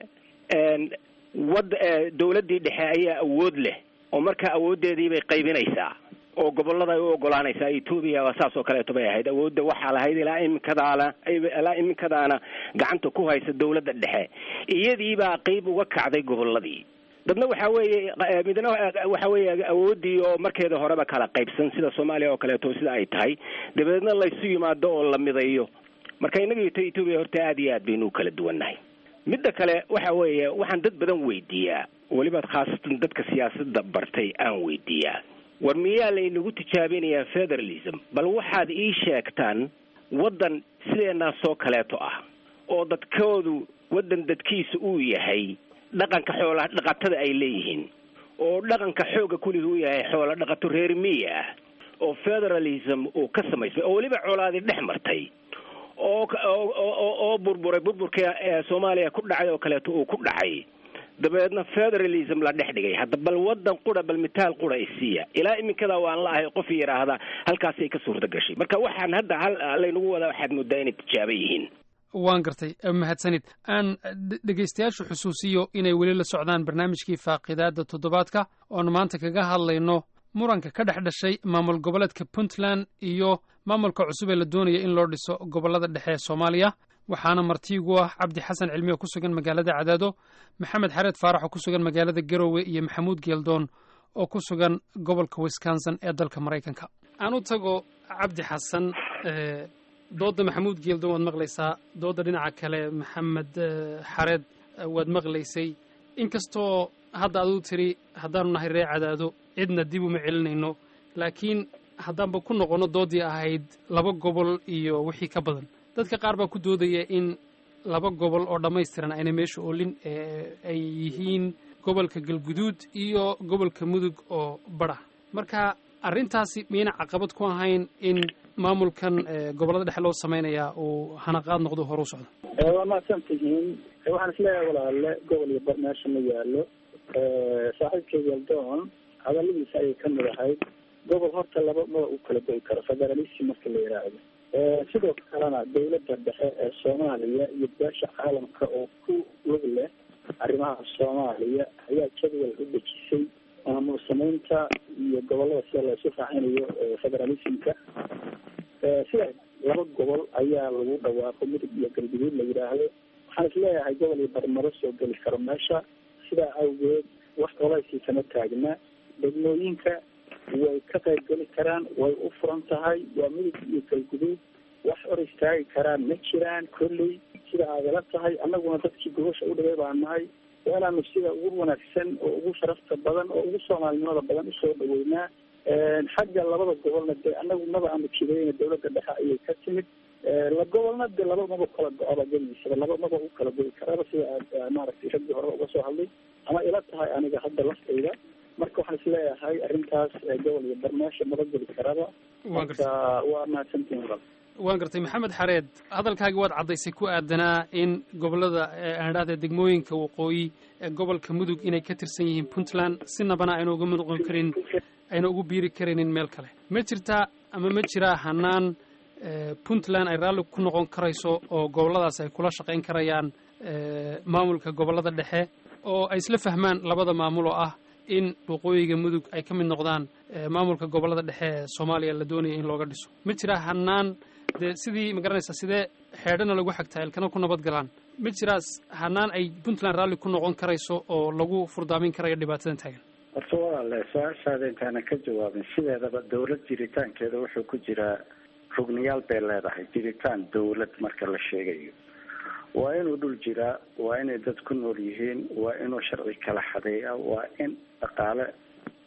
wad dawladdii dhexe ayaa awood leh oo markaa awooddeedii bay qaybinaysaa oo gobollada ay u ogolaanaysaa etoobiya waa saas oo kaleeto bay ahayd awoodda waxaa lahayd ilaa iminkadaana ilaa iminkadaana gacanta ku haysa dawladda dhexe iyadiibaa qeyb uga kacday gobolladii dadna waxaa weeye midna waxa weeye awooddii oo markeeda horeba kala qaybsan sida soomaaliya oo kaleeto sida ay tahay dabadeedna laysu yimaado oo la midayo marka innaga ito etoobiya horta aad iyo aad baynu u kala duwannahay midda kale waxa weeye waxaan dad badan weydiiyaa weliba khaasatan dadka siyaasadda bartay aan weydiiyaa war miyaa laynagu tijaabinayaa federalism bal waxaad ii sheegtaan waddan sideenaasoo kaleeto ah oo dadkoodu waddan dadkiisa uu yahay dhaqanka xoola dhaqatada ay leeyihiin oo dhaqanka xooga kuligi u yahay xoola dhaqato reer miya ah oo federalism uu ka samaysmay oo weliba colaadii dhex martay oo oo burburay burburka soomaaliya ku dhacay oo kaleeto uu ku dhacay dabeedna federalism la dhex dhigay hadda bal wadan qura bal mitaal qura isiiya ilaa iminkada waan la ahay qof yidhaahda halkaasay ka suurta gashay marka waxaan hadda hal laynagu wadaa waxaad moodaa inay tijaabo yihiin
waan gartay mahadsanid aan dhegaystayaashu xusuusiyo inay weli la socdaan barnaamijkii faaqidaada toddobaadka oonu maanta kaga hadlayno muranka ka dhex dhashay maamul goboleedka puntland iyo maamulka cusub ee la doonaya in loo dhiso gobollada dhexe ee soomaaliya waxaana martiigu ah cabdi xasan cilmi oo ku sugan magaalada cadaado maxamed xareed faarax oo ku sugan magaalada garowe iyo maxamuud geeldoon oo ku sugan gobolka wisconsin ee dalka maraykanka aan u tago cabdi xasan doodda maxamuud geeldoon waad maqlaysaa doodda dhinaca kale maxamed xareed waad maqlaysay inkastoo hadda aduu tiri haddaanu nahay ree cadaado cidna dib uma celinayno laakiin haddaanba ku noqonno dooddii ahayd laba gobol iyo wixii ka badan dadka qaar baa ku doodaya in laba gobol oo dhammaystiran ayna meesha oolin ay yihiin gobolka galguduud iyo gobolka mudug oo badha marka arrintaasi miyayna caqabad ku ahayn in maamulkan gobollada dhexe loo samaynayaa uu hanaqaad noqdo hore u socdo
waa mahadsan tihiin waxaan isleeyahay walaale gobol iyo bar meesha ma yaalo saaxiibkay galdoon hadaladiisa ayay ka mid ahayd gobol horta laba maba u kala goy karo federalism marka la yidhaahdo sidoo kalena dawladda dhexe ee soomaaliya iyo beesha caalamka oo ku lug leh arrimaha soomaaliya ayaa jadwal u dejisay maamul samaynta iyo gobollada sida laysu raacinayo federalismka sida laba gobol ayaa lagu dhawaaqo mudug iyo galguduud la yidhaahdo waxaan isleeyahay gobol iyo barmaro soo geli karo meesha sidaa awgeed wax colaysii kama taagna degmooyinka way ka qayb geli karaan way u furan tahay waa mudug iyo galguduud wax hor istaagi karaan ma jiraan kolley sida aadala tahay annaguna dadkii gobasha u dhigay baa nahay waa inaanu sida ugu wanaagsan oo ugu sharafta badan oo ugu soomaalinimada badan usoo dhaweynaa xagga labada gobolna dee annagu maba aanu jidayna dawladda dhexe ayay ka timid la gobolna dee laba maba kala go-aba geligiisaba laba maba u kala goyi karaaba sida aad maaragtay raggii horeba uga soo hadlay ama ila tahay aniga hadda laftayda marka waxaan isleeyahay arrintaas gobol iyo bar meesha maba geli karaba marka waa mahadsantihin walaal
waan gartay maxamed xareed hadalkaagi waad caddaysay ku aadanaa in gobollada aan idhahda degmooyinka waqooyi ee gobolka mudug inay ka tirsan yihiin puntland sinabana ayna uga noqon karin ayna ugu biiri karaynin meel kale ma jirtaa ama ma jiraa hanaan puntland ay raalli ku noqon karayso oo gobolladaas ay kula shaqayn karayaan maamulka gobollada dhexe oo ay isla fahmaan labada maamul oo ah in waqooyiga mudug ay ka mid noqdaan maamulka gobollada dhexe ee soomaaliya la doonaya in looga dhiso ma jiraa hanaan dee sidii ma garanaysaa sidee xeedhana lagu xagtaa ilkana ku nabad galaan ma jiraas hanaan ay puntland raalli ku noqon karayso oo lagu furdaamin karayo dhibaatadan taagan
horta walaale su-aashaada intaanan ka jawaabin sideedaba dawlad jiritaankeeda wuxuu ku jiraa rugniyaal bay leedahay jiritaan dawlad marka la sheegayo waa inuu dhul jiraa waa inay dad ku nool yihiin waa inuu sharci kala xadeeya waa in dhaqaale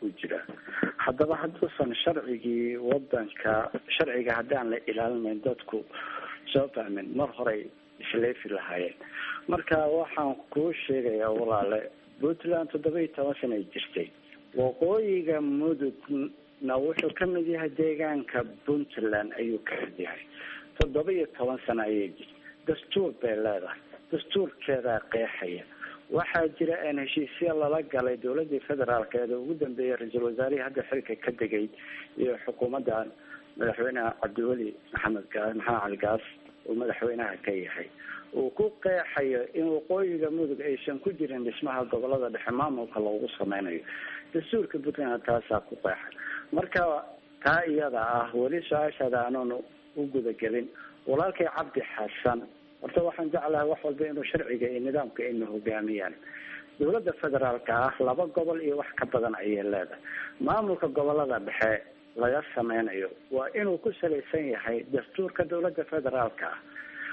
uu jiraa haddaba hadduusan sharcigii wadanka sharciga haddaan la ilaalinayn dadku soo fahmin mar horey isleefi lahaayeen marka waxaan kuu sheegayaa walaale puntland toddoba iyo toban sana ay jirtay waqooyiga mudugna wuxuu ka mid yahay deegaanka puntland ayuu ka mid yahay toddoba iyo toban sano ayay jirtay dastuur bay leedahay dastuurkeedaa qeexaya waxaa jira een heshiisya lala galay dowladii federaalk ee ugu dambeeyay ra-iisul wasaarihii hadda xilka ka degay iyo xukuumadda madaxweyneha cabdiweli maxamed gaas maxamed cali gaas uu madaxweynaha ka yahay uu ku qeexayo in waqooyiga mudug aysan ku jirin dhismaha gobolada dhexe maamulka loogu sameynayo dastuurka puntland taasaa ku qeexa marka taa iyada ah weli su-aashaada aanoon u gudagelin walaalkay cabdi xasan horta waxaan jeclahay wax walba inuu sharciga iyo nidaamka ina hogaamiyaan dowladda federaalka ah laba gobol iyo wax ka badan ayay leedahay maamulka gobolada dhexe laga sameynayo waa inuu ku salaysan yahay dastuurka dowladda federaalka ah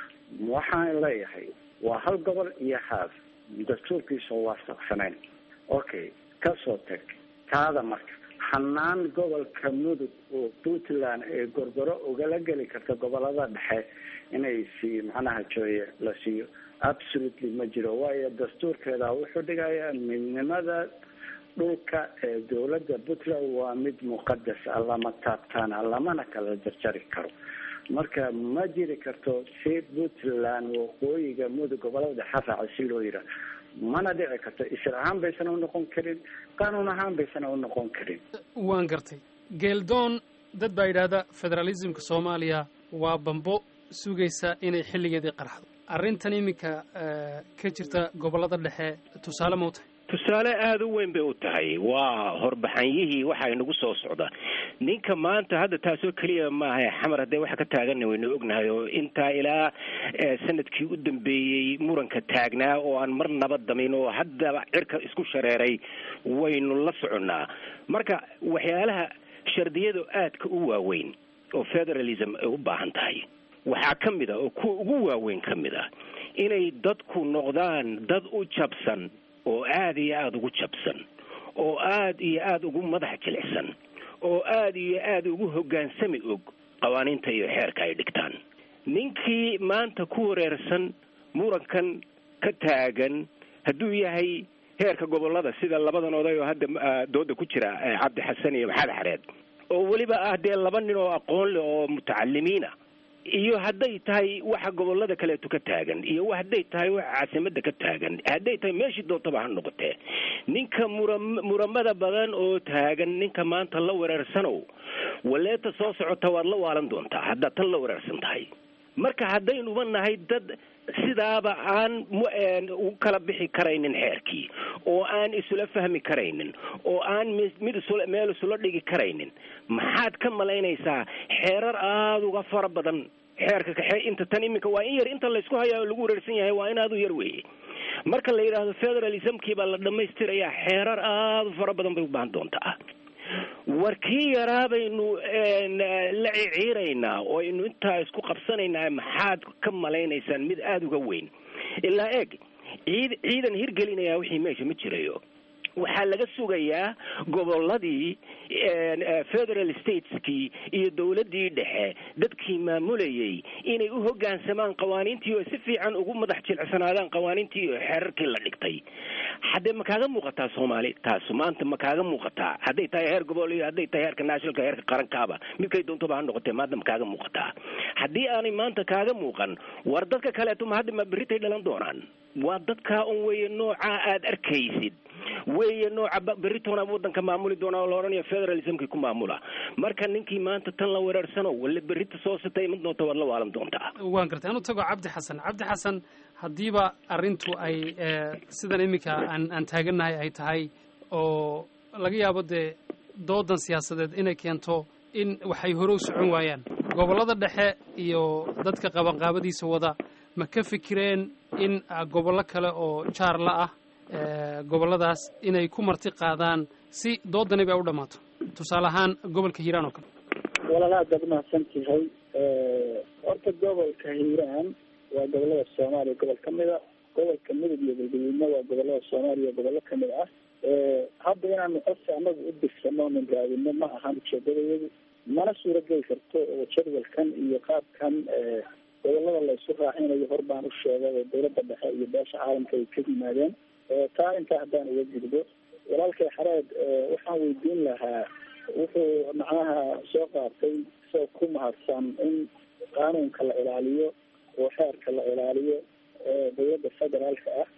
waxaan leeyahay waa hal gobol iyo haaf dastuurkiisa waafaqsanayn okay kasoo tag taada marka xanaan gobolka mudug oo puntland ee gorgoro ugala geli karta gobolada dhexe inay siiyo macnaha jooye la siiyo absolutely ma jiro waayo dastuurkeeda wuxuu dhigayaa midnimada dhulka ee dowladda puntland waa mid muqadas ah lama taabtaana lamana kala jarjari karo marka ma jiri karto si puntland waqooyiga mudug gobolada dhexe raaca si loo yiraa mana dhici karto isir ahaan baysan u noqon karin qaanuun ahaan baysan u noqon karin
waan gartay geeldoon dad baa yidhaahda federaalismka soomaaliya waa bambo sugaysa inay xilligeedii qarxdo arrintan iminka ka jirta gobollada dhexe tusaale ma u tahay
tusaale aada u weyn bay u tahay waa horbaxanyihii waxa inagu soo socda ninka maanta hadda taasoo keliya maaha xamar haddee waxa ka taaganna waynu ognahay oo intaa ilaa sanadkii u dambeeyey muranka taagnaa oo aan mar nabad damin oo haddaba cirka isku shareeray waynu la soconnaa marka waxyaalaha shardiyada aadka u waaweyn oo federalism ay u baahan tahay waxaa ka mid a oo kuwa ugu waaweyn ka mid ah inay dadku noqdaan dad u jabsan oo aada iyo aada ugu jabsan oo aada iyo aada ugu madax jilicsan oo aada iyo aada ugu hoggaansami og qawaaniinta iyo xeerka ay dhigtaan ninkii maanta ku wareersan murankan ka taagan hadduu yahay heerka gobollada sida labadan oday oo hadda dooda ku jira cabdi xasan iyo maxamed xareed oo weliba ah dee laba nin oo aqoon leh oo mutacalimiina iyo hadday tahay waxa gobolada kaleeto ka taagan iyo hadday tahay waxa caasimada ka taagan hadday tahay meeshii doontaba ha noqotee ninka mura muramada badan oo taagan ninka maanta la wereersanow waleeta soo socota waad la waalan doontaa haddaad tan la wereersan tahay marka haddaynuba nahay dad sidaaba aan u kala bixi karaynin xeerkii oo aan isula fahmi karaynin oo aan mid isula meel isula dhigi karaynin maxaad ka malaynaysaa xeerar aada uga fara badan xeerka kaxe inta tan iminka waa in yar inta laysku hayaa oo lagu wareersan yahay waa in aada u yar weeye marka la yidhaahdo federalismkii baa la dhamaystirayaa xeerar aada u fara badan bay u baahan doontaa war kii yaraa baynu la ciciiraynaa oo aynu intaa isku qabsanaynaa maxaad ka malaynaysaan mid aada uga weyn ilaa eeg ciid ciidan hirgelinaya wixii meesha ma jirayo waxaa laga sugayaa gobolladii federal stateskii iyo dowladdii dhexe dadkii maamulayay inay u hoggaansamaan qawaaniintii oo si fiican ugu madax jilicsanaadaan qawaaniintii iyo xeerarkii la dhigtay haddee ma kaaga muuqataa soomaali taasu maanta ma kaaga muuqataa hadday tahay heer gobol iyo hadday tahay heerka nationalka heerka qarankaaba midkay doontoba ha noqotee maanta ma kaaga muuqataa haddii aanay maanta kaaga muuqan war dadka kaleeto ma hadda ma berritay dhalan doonaan waa dadkaa un weeye noocaa aada arkaysid weeye nooca beritoona waddanka maamuli doona oo la odhanayo federalismkii ku maamula marka ninkii maanta tan la wereersano walla berrita soo sitay ma doonta waad la waalan doontaa
waan gartay anu tago cabdi xasan cabdi xasan haddiiba arrintu ay sidan iminka aan aan taagannahay ay tahay oo laga yaabo dee doodan siyaasadeed inay keento in waxay hore u socon waayaan gobollada dhexe iyo dadka qabanqaabadiisa wada ma ka fikireen in gobollo kale oo jaarla ah gobolladaas inay ku marti qaadaan si doodani bay u dhammaato tusaale ahaan gobolka hiiraan oo kale
walaal aad baad umahadsan tahay horta gobolka hiiraan waa gobolada soomaaliya gobol ka mid a gobolka midab iyo galgaduudna waa gobolada soomaaliya gobollo ka mid ah hadda inaanu qofka anagu u dirsano onan raadino ma ahan ujeedadayadu mana suurageli karto oo jadwalkan iyo qaabkan gobolada la isu raacinayo hor baan u sheegay oo dawladda dhexe iyo beesha caalamka ay ka yimaadeen taa intaa haddaan uga gudbo walaalkay xareed waxaan weydiin lahaa wuxuu macnaha soo qaatay isagoo ku mahadsan in qaanuunka la ilaaliyo oo xeerka la ilaaliyo dawladda federaalka ah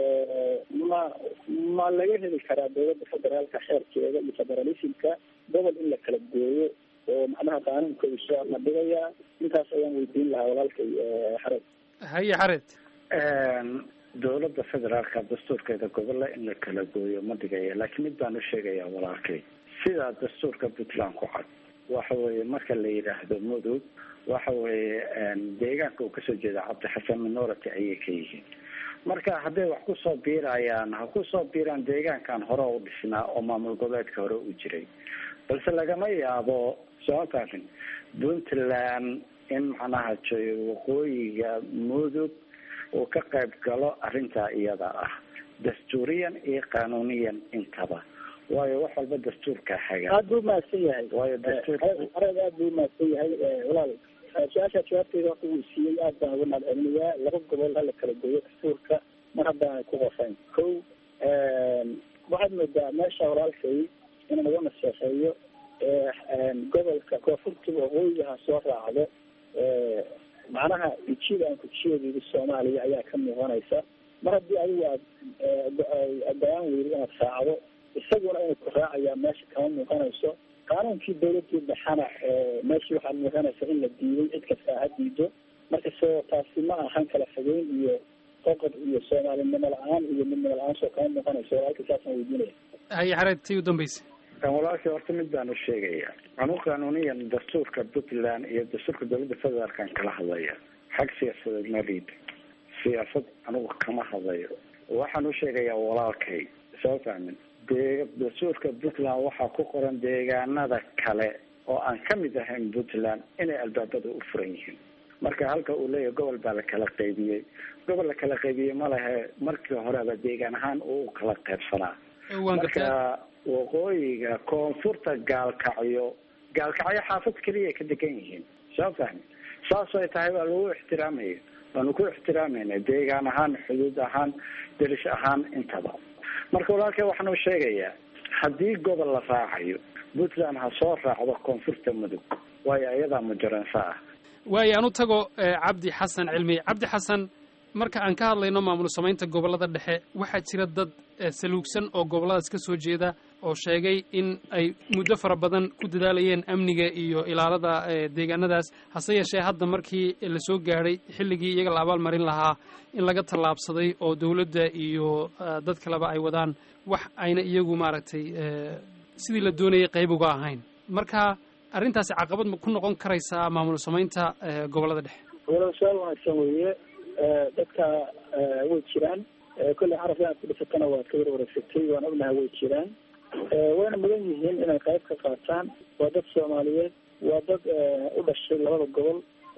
ma ma laga heli karaa dawladda federaalka xeerkeeda iyo federalismka gobol in la kala gooyo oo macnaha qaanuunka uu soo adhigayaa intaas ayaan weydiin lahaa walaalkay xareed
haye xareed
dawladda federaalka dastuurkeeda gobolla in la kala gooyo ma dhigaya laakiin mid baan u sheegayaa walaalkay sidaa dastuurka puntland ku cad waxa weeye marka la yidhaahdo mudug waxa weeye deegaanka uu kasoo jeeda cabdixasan minority ayay ka yihiin marka hadday wax kusoo biirayaan ha kusoo biiraan deegaankan hore u dhisnaa oo maamul goboleedka hore u jiray balse lagama yaabo soomataafin puntland in macnaha waqooyiga mudug uu ka qayb galo arrintaa iyada ah dastuuriyan iyo qanuuniyan intaba waayo wax walba dastuurka haga
aada buu mahadsan yahay
waayo dastuurka
areed aada buu mahadsan yahay walaal su-aashaa jawaabteeda horta wuu siiyey aad baan uga mahad celinayaa laba gobol hala kala gooyo dastuurka mar haddaanay ku qofayn ko waxaad moodaa meesha walaalkay inaan uga naseexeeyo gobolka koonfurta waqooyiga ha soo raacdo macnaha ijida aan kujiyadeeda soomaaliya ayaa ka muuqanaysa mar haddii adigu aad go-aan weydo inaad raacdo isaguna inuu ku raacayaa meesha kama muuqanayso qaanuunkii dawladii dhexana meeshii waxaad muuqanaysa in la diiday cid kasta ha diido marka so taasi ma ahan kala fogeyn iyo qoqod iyo soomaalinimo la-aan iyo midnimo la-aan soo kama muuqanayso walaalka saasaan weydiinaya
haye xareed tii u dambaysa
walaalkii horta mid baan u sheegaya anu qanuuniyan dastuurka puntland iyo dastuurka dawladda federaalkan kala hadlaya xag siyaasadeed ma liid siyaasad anigu kama hadlayo waxaan u sheegayaa walaalkay soo fahmin dee dastuurka puntland waxaa ku qoran deegaanada kale oo aan kamid ahayn puntland inay albaabada u furan yihiin marka halka uu leeyahay gobol baa la kala qaybiyey gobol la kala qaybiyey ma lehe markii horeba deegaan ahaan uu kala qaybsanaa marka waqooyiga koonfurta gaalkacyo gaalkacyo xaafad keliya ka degan yihiin soo fahmi saas ay tahay waa lagu ixtiraamaya waanu ku ixtiraamayna deegaan ahaan xuduud ahaan derish ahaan intaba marka walaalkay waxaan u sheegayaa haddii gobol la raacayo puntland ha soo raacdo koonfurta mudug waayo iyadaa mujaranso ah
waayo aan u tago cabdi xasan cilmi cabdi xasan marka aan ka hadlayno maamul samaynta gobollada dhexe waxaa jira dad saluugsan oo gobolladaas ka soo jeeda oo sheegay in ay muddo fara badan ku dadaalayeen amniga iyo ilaalada deegaanadaas hase yeeshee hadda markii la soo gaadhay xilligii iyaga la abaalmarin lahaa in laga tallaabsaday oo dowladda iyo dad kaleba ay wadaan wax ayna iyagu maaragtay sidii la doonayay qayb uga ahayn marka arrintaasi caqabad ma ku noqon karaysaa maamul samaynta gobollada dhexe
walaal su-aal wanaagsan weeye dadka way jiraan kolley caraf inaad ku dhisatana waad ka warwareegsatay waan ognahay way jiraan wayna mudan yihiin inay qayb ka qaataan waa dad soomaaliyeed waa dad u dhashay labada gobol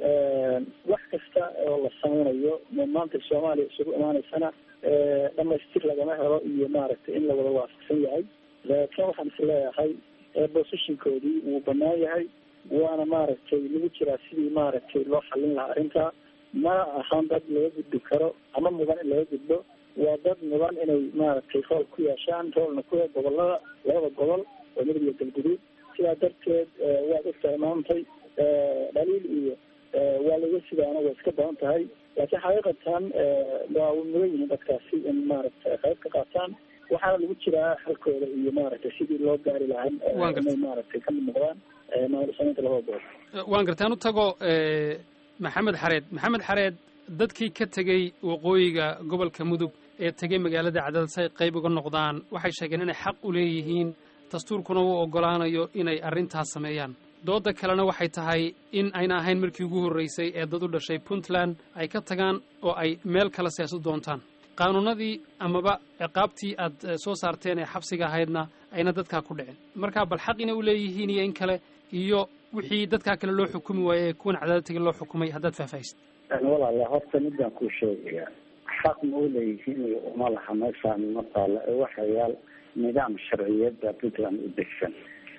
wax kasta oo la sameynayo maanta soomaaliya isugu imaaneysana dhamaystir lagama helo iyo maaragtay in lawada waafaqsan yahay laakiin waxaan is leeyahay positionkoodii wuu banaan yahay waana maaragtay lagu jiraa sidii maaragtay loo xallin lahaa arrintaa mana ahan dad laga gudbi karo ama mudan in laga gudbo waa dad mudan inay maaragtay rool ku yeeshaan roolna ku gobolada labada gobol oo midab iyo galguduud sidaa darteed waad ogtahay maantay dhaliil iyo waa laga sidaana way iska badan tahay laakiin xaqiiqatan waa mudan yihiin dadkaasi in maaragtay qayb ka qaataan waxaana lagu jiraa xalkooda iyo maaragtay sidii loo gaari lahaa inay maaragtay kamid noqdaan maamul samaynta labada gobol
waan gartaan u tago maxamed xareed maxamed xareed dadkii ka tegey waqooyiga gobolka mudug ee tegey magaalada cadaalad si ay qayb uga noqdaan waxay sheegeen inay xaq u leeyihiin dastuurkuna uu oggolaanayo inay arrintaas sameeyaan dooda kalena waxay tahay in ayna ahayn markii ugu horraysay ee dad u dhashay puntland ay ka tagaan oo ay meel kale seesu doontaan qaanuunadii amaba ciqaabtii aad soo saarteen ee xabsiga ahaydna ayna dadkaa ku dhicin marka bal xaq inay u leeyihiin iyo in kale iyo wixii dadkaa kale loo xukumi waaye ee kuwan cadaalad tegi loo xukumay haddaad faahfaahisid
walaala horta midaan kuu sheegaya xaq ma u leeyihiin iyo uma laha meeshaan ma taalo ee waxayaal nidaam sharciyada puntland u degsan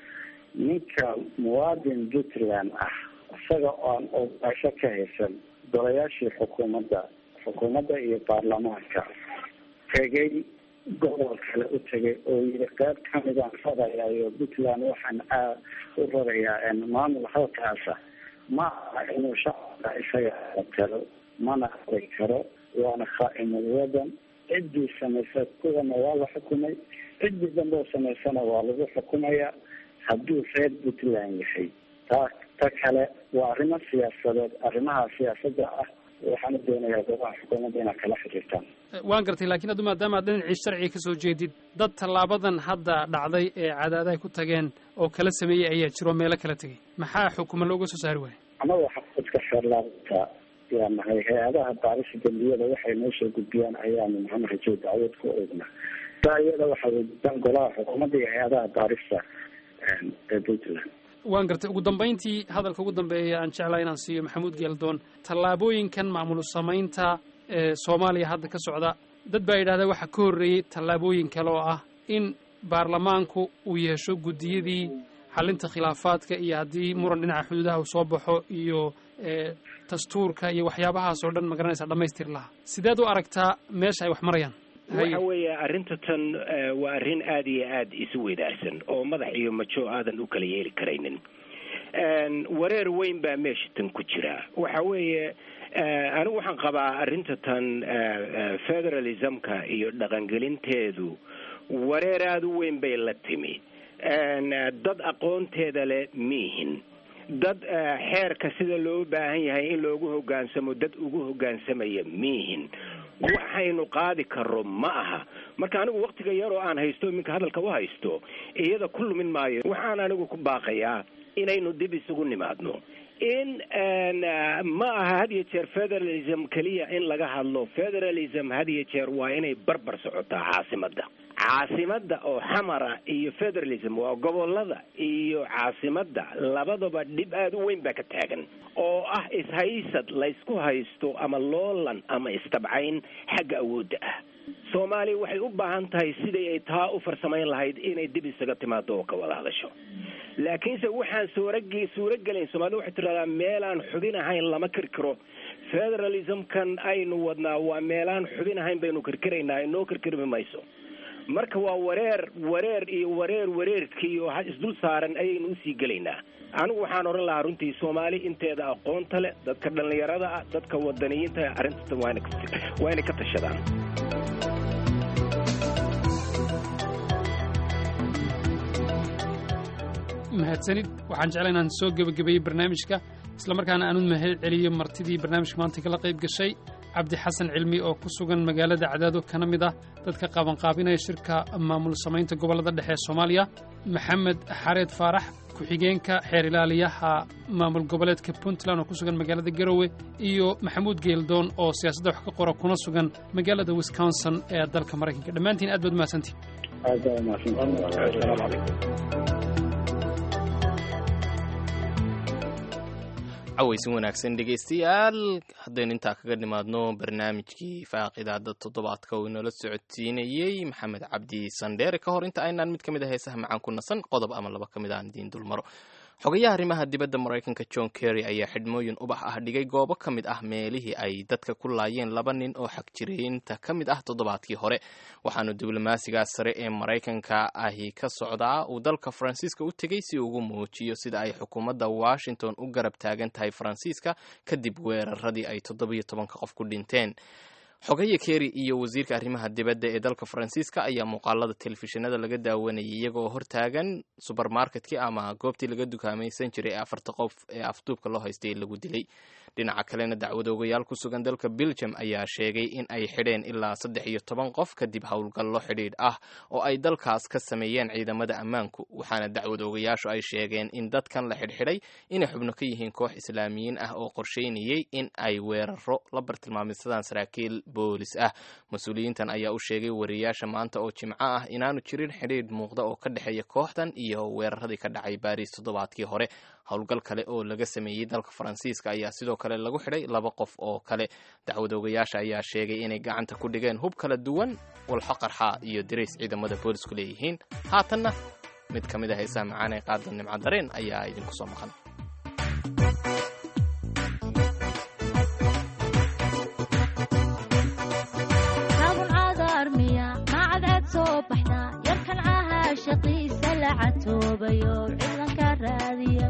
ninka muwaadin puntland ah isaga oon ogaasho ka haysan golayaashii xukuumadda xukuumadda iyo baarlamaanka tegay gobol kale u tegay oo yiri qeyb kamidaan rarayayo puntland waxaan aad u rarayaa maamul halkaasa ma aha inuu shacabka isaga talo mana ari karo waana khaa'imul wadan ciddii samaysa kuwana waa la xukumay ciddii dambe oo samaysana waa lagu xukumayaa hadduu reer puntland yahay taa ta kale waa arrimo siyaasadeed arrimaha siyaasadda ah waxaana doonayaa goobaha xukuumadda inaad kala xiriirtaan
waan gartay laakiin addu maadaama aad dhinacii sharciga ka soo jeedid dad tallaabadan hadda dhacday ee cadaadaha ku tageen oo kala sameeyey ayaa jiro meelo kala tegay maxaa xukuma looga soo saari waaya
annaga xafiidka xeerlaabta yaa nahay hay-adaha baarisa dembiyada waxay noo soo gudbiyaan ayaanu maxamed rajow dacwad ku ognaa taa iyada waxaa weydiisaan golaha xukuumadda iyo hay-adaha baarista ee puntland
waan gartay ugu dambayntii hadalka ugu dambeeya aan jeclaa inaan siiyo maxamuud geeldoon tallaabooyinkan maamul samaynta ee soomaaliya hadda ka socda dad baa yidhahda waxaa ka horreeyey tallaabooyin kale oo ah in baarlamaanku uu yeesho guddiyadii xalinta khilaafaadka iyo haddii muran dhinaca xuduudaha uu soo baxo iyo dastuurka iyo waxyaabahaas oo dhan magaranaysa dhamaystir lahaa sideed u aragtaa meesha ay wax marayaan
waxa weeye arrinta tan waa arrin aada iyo aada isu weydaarsan oo madax iyo majo aadan u kala yeeli karaynin wareer weyn baa meesha tan ku jira waxa weeye anigu waxaan qabaa arrinta tan federalismka iyo dhaqangelinteedu wareer aada u weyn bay la timi dad aqoonteeda leh miihin dad xeerka sida loo baahan yahay in loogu hoggaansamo dad ugu hoggaansamaya miihin waxaynu qaadi karo ma aha marka anigu waktiga yaroo aan haysto iminka hadalka u haysto iyada ku lumin maayo waxaan anigu ku baaqayaa inaynu dib isugu nimaadno in ma aha had iyo jeer federalism keliya in laga hadlo federalism had iyo jeer waa inay barbar socotaa caasimadda caasimadda oo xamara iyo federalism waa gobolada iyo caasimadda labadaba dhib aada u weyn baa ka taagan oo ah ishaysad laysku haysto ama loolan ama istabcayn xagga awoodda ah soomaaliya waxay u baahan tahay siday ay taa u farsamayn lahayd inay dib isaga timaado oo ka wada hadasho laakiinse waxaan suurag suurogelayn soomaalida waxay tiraahdaa meelaan xubin ahayn lama kirkiro federalismkan aynu wadnaa waa meelaan xubin ahayn baynu kirkiraynaa inoo kirkirmi mayso marka waa wareer wareer iyo wareer wareerkii oo isdul saaran ayaynu usii gelaynaa anigu waxaan odhan lahaa runtii soomaali inteeda aqoonta leh dadka dhallinyarada ah dadka wadaniyiinta arrintan waa inay ka tashadaan
mahadsanid waxaan jeclaa inaan soo gebagabeeyey barnaamijka islamarkaana aanu mahad celiyo martidii barnaamijka maanta kala qayb gashay cabdi xasan cilmi oo ku sugan magaalada cadaado kana mid ah dadka qaabanqaabinaya shirka maamul samaynta gobollada dhexe ee soomaaliya maxamed xareed faarax ku-xigeenka xeer ilaaliyaha maamul goboleedka puntland oo ku sugan magaalada garowe iyo maxamuud geeldoon oo siyaasadda wax ka qora kuna sugan magaalada wisconsin ee dalka maraykanka dhammaantiin aad baad mahadsantihin
cawaysin wanaagsan dhegaystayaal haddaynu intaa kaga nimaadno barnaamijkii faaqidaada toddobaadka uu inoola socodsiinayey maxamed cabdi sandheere ka hor inta aynaan mid ka mid a heesaha macaan ku nasan qodob ama laba ka mid aan idiin dulmaro xogayaha arrimaha dibadda maraykanka john kerry ayaa xidhmooyin ubax ah dhigay goobo ka mid ah meelihii ay dadka ku laayeen laba nin oo xagjiriinta ka mid ah toddobaadkii hore waxaanu diblomaasigaas sare ee maraykanka ahi ka socdaa uu dalka faransiiska u tegey si ugu muujiyo sida ay xukuumadda washington u garab taagan tahay faransiiska kadib weeraradii ay toddobiyo tobanka qof ku dhinteen xogaya kerry iyo wasiirka arrimaha dibadda ee dalka faransiiska ayaa muuqaalada telefishinada laga daawanayay iyagoo hortaagan subermarketkii ama goobtii laga dukaamaysan jiray ee afarta qof ee afduubka loo haystay ee lagu dilay dhinaca kalena dacwadoogayaal ku sugan dalka belgium ayaa sheegay in ay xidheen ilaa saddex iyo toban qof kadib howlgallo xidhiidh ah oo ay dalkaas ka sameeyeen ciidamada ammaanku waxaana dacwadoogayaashu ay sheegeen in dadkan la xidhxidhay inay xubno ka yihiin koox islaamiyiin ah oo qorsheynayay in ay weeraro la bartilmaameysadaan saraakiil boolis ah mas-uuliyiintan ayaa u sheegay wariyaasha maanta oo jimco ah inaanu jirin xidhiidh muuqda oo ka dhexeeya kooxdan iyo weeraradii ka dhacay baariis toddobaadkii hore howlgal kale oo laga sameeyey dalka faransiiska ayaa sidoo kale lagu xidhay laba qof oo kale dacwadoogayaasha ayaa sheegay inay gacanta ku dhigeen hub kala duwan walxo qarxa iyo dirays ciidamada boolisku leeyihiin haatanna mid ka mid a heesaha macaan ee qaada nimco dareen ayaa idinku soo maqan
yarkan caha shaqiisa la catoobayo ciidanka raadiya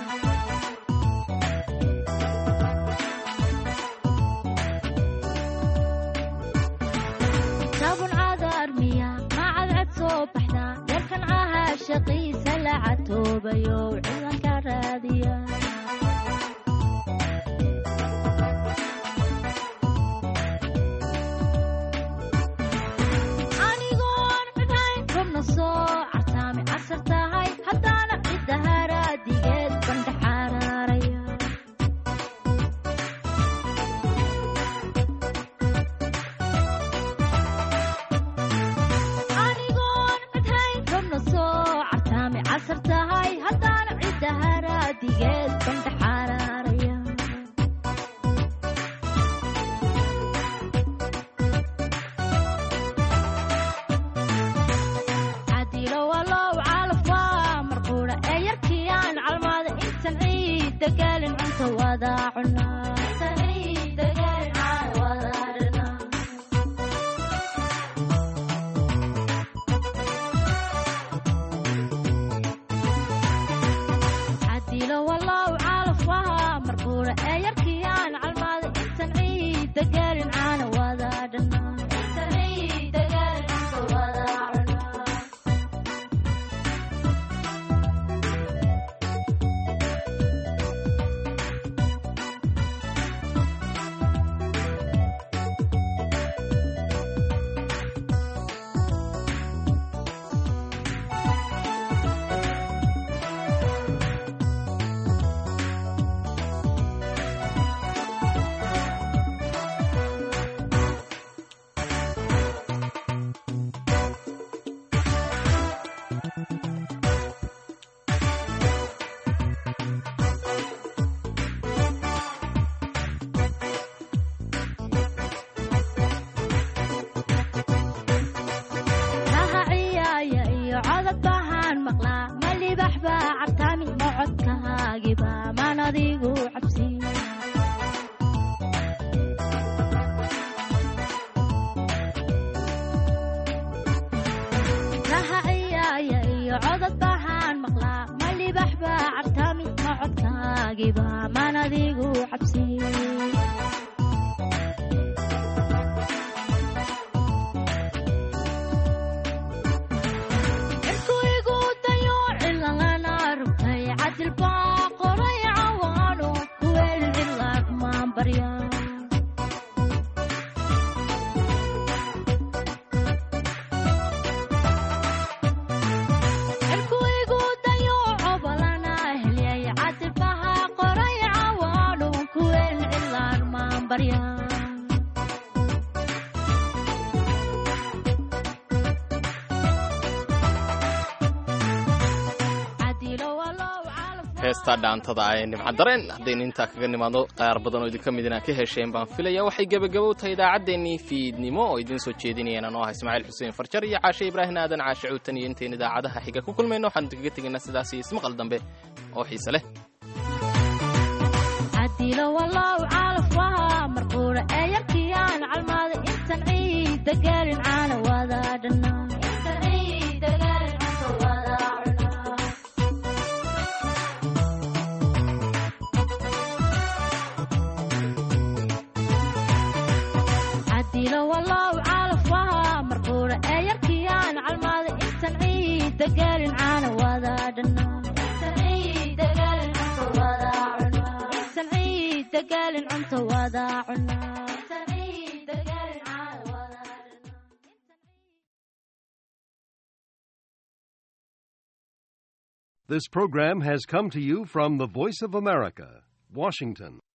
sabun cadarmiya macadcad soo baxda yarkan caha shaqiisa la catoobayo ciidanka raadiya
heesta dhaantada ee nimcadareen haddaynu intaa kaga nimaadno qaar badan oo idinka mid inaan ka hesheen baan filaya waxay gebagabo tahay idaacaddeenii fiidnimo oo idiin soo jeedinayeen anoo ah ismaaciil xuseen farjar iyo caashe ibraahim aadan caashe cuutan iyo intayn idaacadaha xiga ku kulmayno waxaanu idinkaga tegaynaa sidaas iyo ismaqal dambe oo xiise leh
cadilo walow caalafwaha marquura ee yarkiyaan calmaada intan ciida gaarin caana wada dhanna cadilo walow caalafwaha marquura ee yarkiyaan calmaada intan ciida gaarin caana wada dhanna dagaalin cunto wada cunaa
This program has come to you from the Voice of America, Washington.